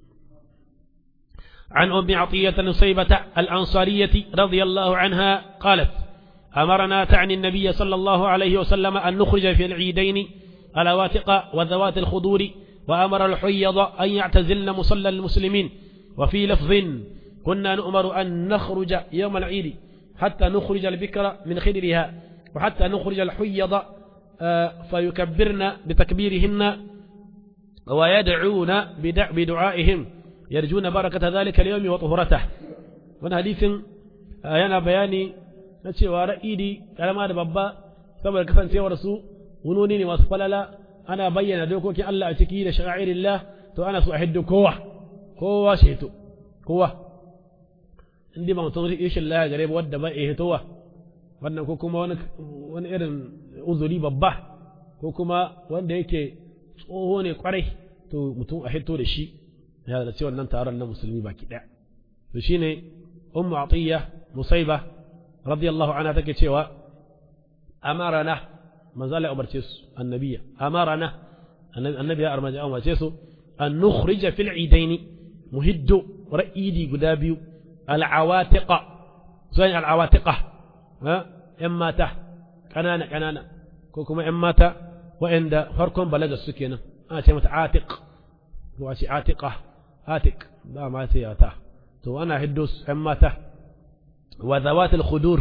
عن أم عطية نصيبة الأنصارية رضي الله عنها قالت أمرنا تعني النبي صلى الله عليه وسلم أن نخرج في العيدين الأواتق وذوات الخدور وأمر الحيض أن يعتزلن مصلى المسلمين وفي لفظ كنا نؤمر أن نخرج يوم العيد حتى نخرج البكر من خدرها وحتى نخرج الحيض فيكبرن بتكبيرهن ويدعون بدعائهم يرجون بركة ذلك اليوم وطهرته وانا حديث yana bayani na cewa ra'idi karama da babba saboda kasancewar su wunoni ne masu falala ana bayyana dokokin Allah a ciki da sha'irillah to ana so a hiddu kowa kowa shi hito kowa indi ba mutum rishin laya gare ba wadda ba ya hitowa wannan ko kuma wani irin uzuri babba ko kuma wanda yake tsoho ne kwarai to mutum a hito da shi ya da cewa nan taron na musulmi baki daya to shine ummu atiya musaiba radiyallahu anha take cewa amarana manzo Allah ya umarce su annabiya amarana annabi ya armaji an wace su an nukhrija fil idaini muhiddu ra'idi guda biyu al'awatiqa sai al'awatiqa ha yan mata kanana kanana ko kuma yan mata wa'anda farkon balaga su kenan ana ce mata atiq ko a ce atiqa atiq ba ma sai ta to ana hiddo yan mata wa zawat al-khudur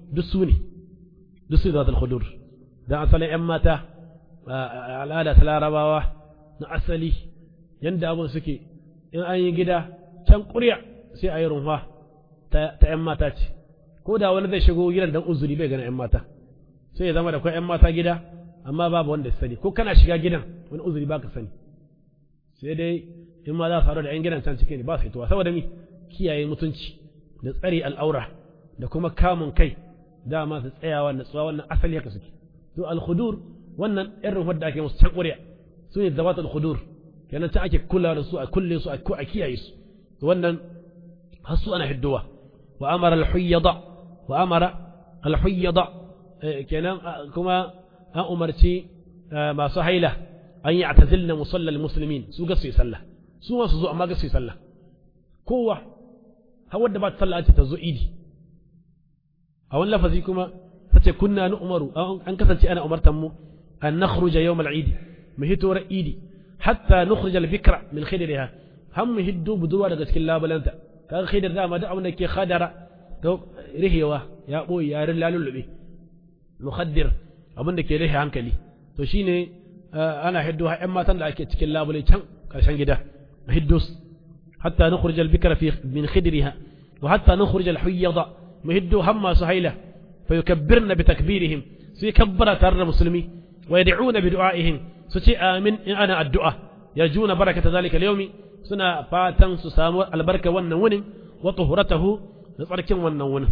duk su ne duk su zatul khudur da asalin yan mata al'ada ta larabawa na asali yanda abun suke in an yi gida can ƙurya sai a yi runfa ta yan mata ce ko da wani zai shigo gidan dan uzuri bai gana yan mata sai ya zama da kai yan mata gida amma babu wanda ya sani ko kana shiga gidan wani uzuri baka sani sai dai in ma za su faru da yan gidan can cikin ne ba su fitowa saboda mi kiyaye mutunci da tsare al'aura da kuma kamun kai dama su tsayawa na tsawa wannan asali haka suke to al-khudur wannan irin wadda ake musu can ƙuriya su ne zabat al-khudur kenan ta ake kula da su a kulle su a kiyaye su to wannan har su ana hiddowa wa amara al-huyyada wa amara al-huyyada kenan kuma an umarci masu haila an yi atazilna musallal muslimin su ga su yi sallah su ma su zo amma ga su yi sallah kowa har wadda ba ta sallah ce ta zo idi a wani lafazi kuma ta ce kunna ni umaru an kasance ana umartan mu an nakhruja yawm al-eid mu hito ra idi hatta nukhrij al-bikra min khidriha har mu hiddo budurwa daga cikin labalanta kaga khidr da ma da abin da ke khadara to rihewa ya boye ya lalulube mukhaddir abin da ke rihe hankali to shine ana hiddo ha ƴan matan da ake cikin labule can karshen gida hiddo hatta nukhrij al-bikra fi min khidriha wa hatta nukhrij al-huyyada mu hiddo hamma su haila fa yukabbirna bi takbirihim sai kabbara tare da musulmi wa yad'una bi du'aihim su ce amin in ana addu'a yarjuna barakata zalika al-yawmi suna fatan su samu albarka wannan wunin wa tuhuratahu da tsarkin wannan wunin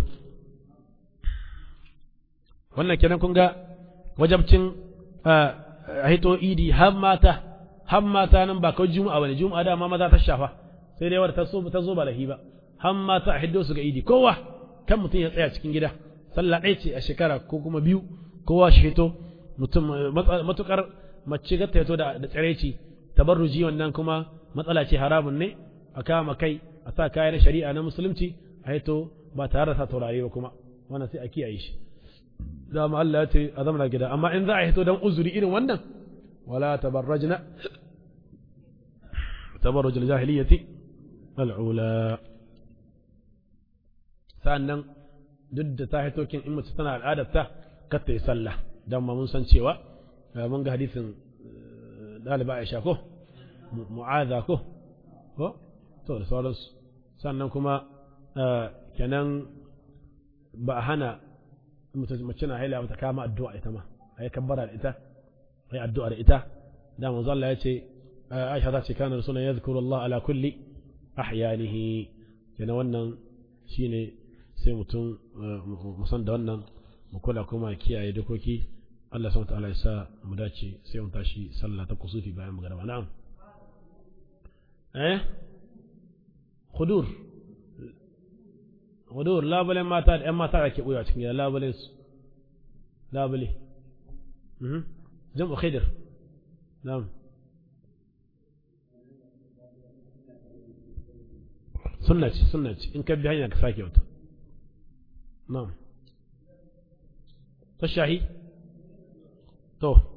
wannan kenan kun ga wajabcin a hito idi har mata har mata nan ba kawai juma'a bane juma'a da ma maza ta shafa sai dai wadda ta so ta zo ba lahi ba har mata a hiddo su ga idi kowa kan mutum ya tsaya cikin gida sallah ɗaya ce a shekara ko kuma biyu kowa shi hito mutum matukar mace ga ta hito da tsareci tabarruji wannan kuma matsala ce haramun ne a kama kai a sa kayan shari'a na musulunci a hito ba tare da sa taurari ba kuma wannan sai a kiyaye shi dama Allah ya ce a zamana gida amma in za a hito don uzuri irin wannan wala tabarrajna tabarruj al-jahiliyyati al-ula sannan duk da ta hito kin in mace tana al'adar ta kar ta yi sallah dan ma mun san cewa mun ga hadisin daliba Aisha ko mu'adha ko ko to da sauransu sannan kuma kenan ba a hana mace na haila ta kama addu'a ita ma a yi kabbara da ita a yi addu'a da ita da manzo Allah ya ce Aisha ta ce kana rasulun ya zikuru Allah ala kulli ahyanihi kenan wannan shine sai mutum musan da wannan mu kula kuma kiyaye dokoki Allah subhanahu ta'ala ya sa mu dace sai mu tashi sallah ta kusufi bayan magana na'am eh khudur hudur labulen mata da ‘yan mata da ke ɓoya cikin gida labulen su labule jam'u khidir na'am sunna ce sunna ce in ka bi hanya ka sake wata na'am ta shahi to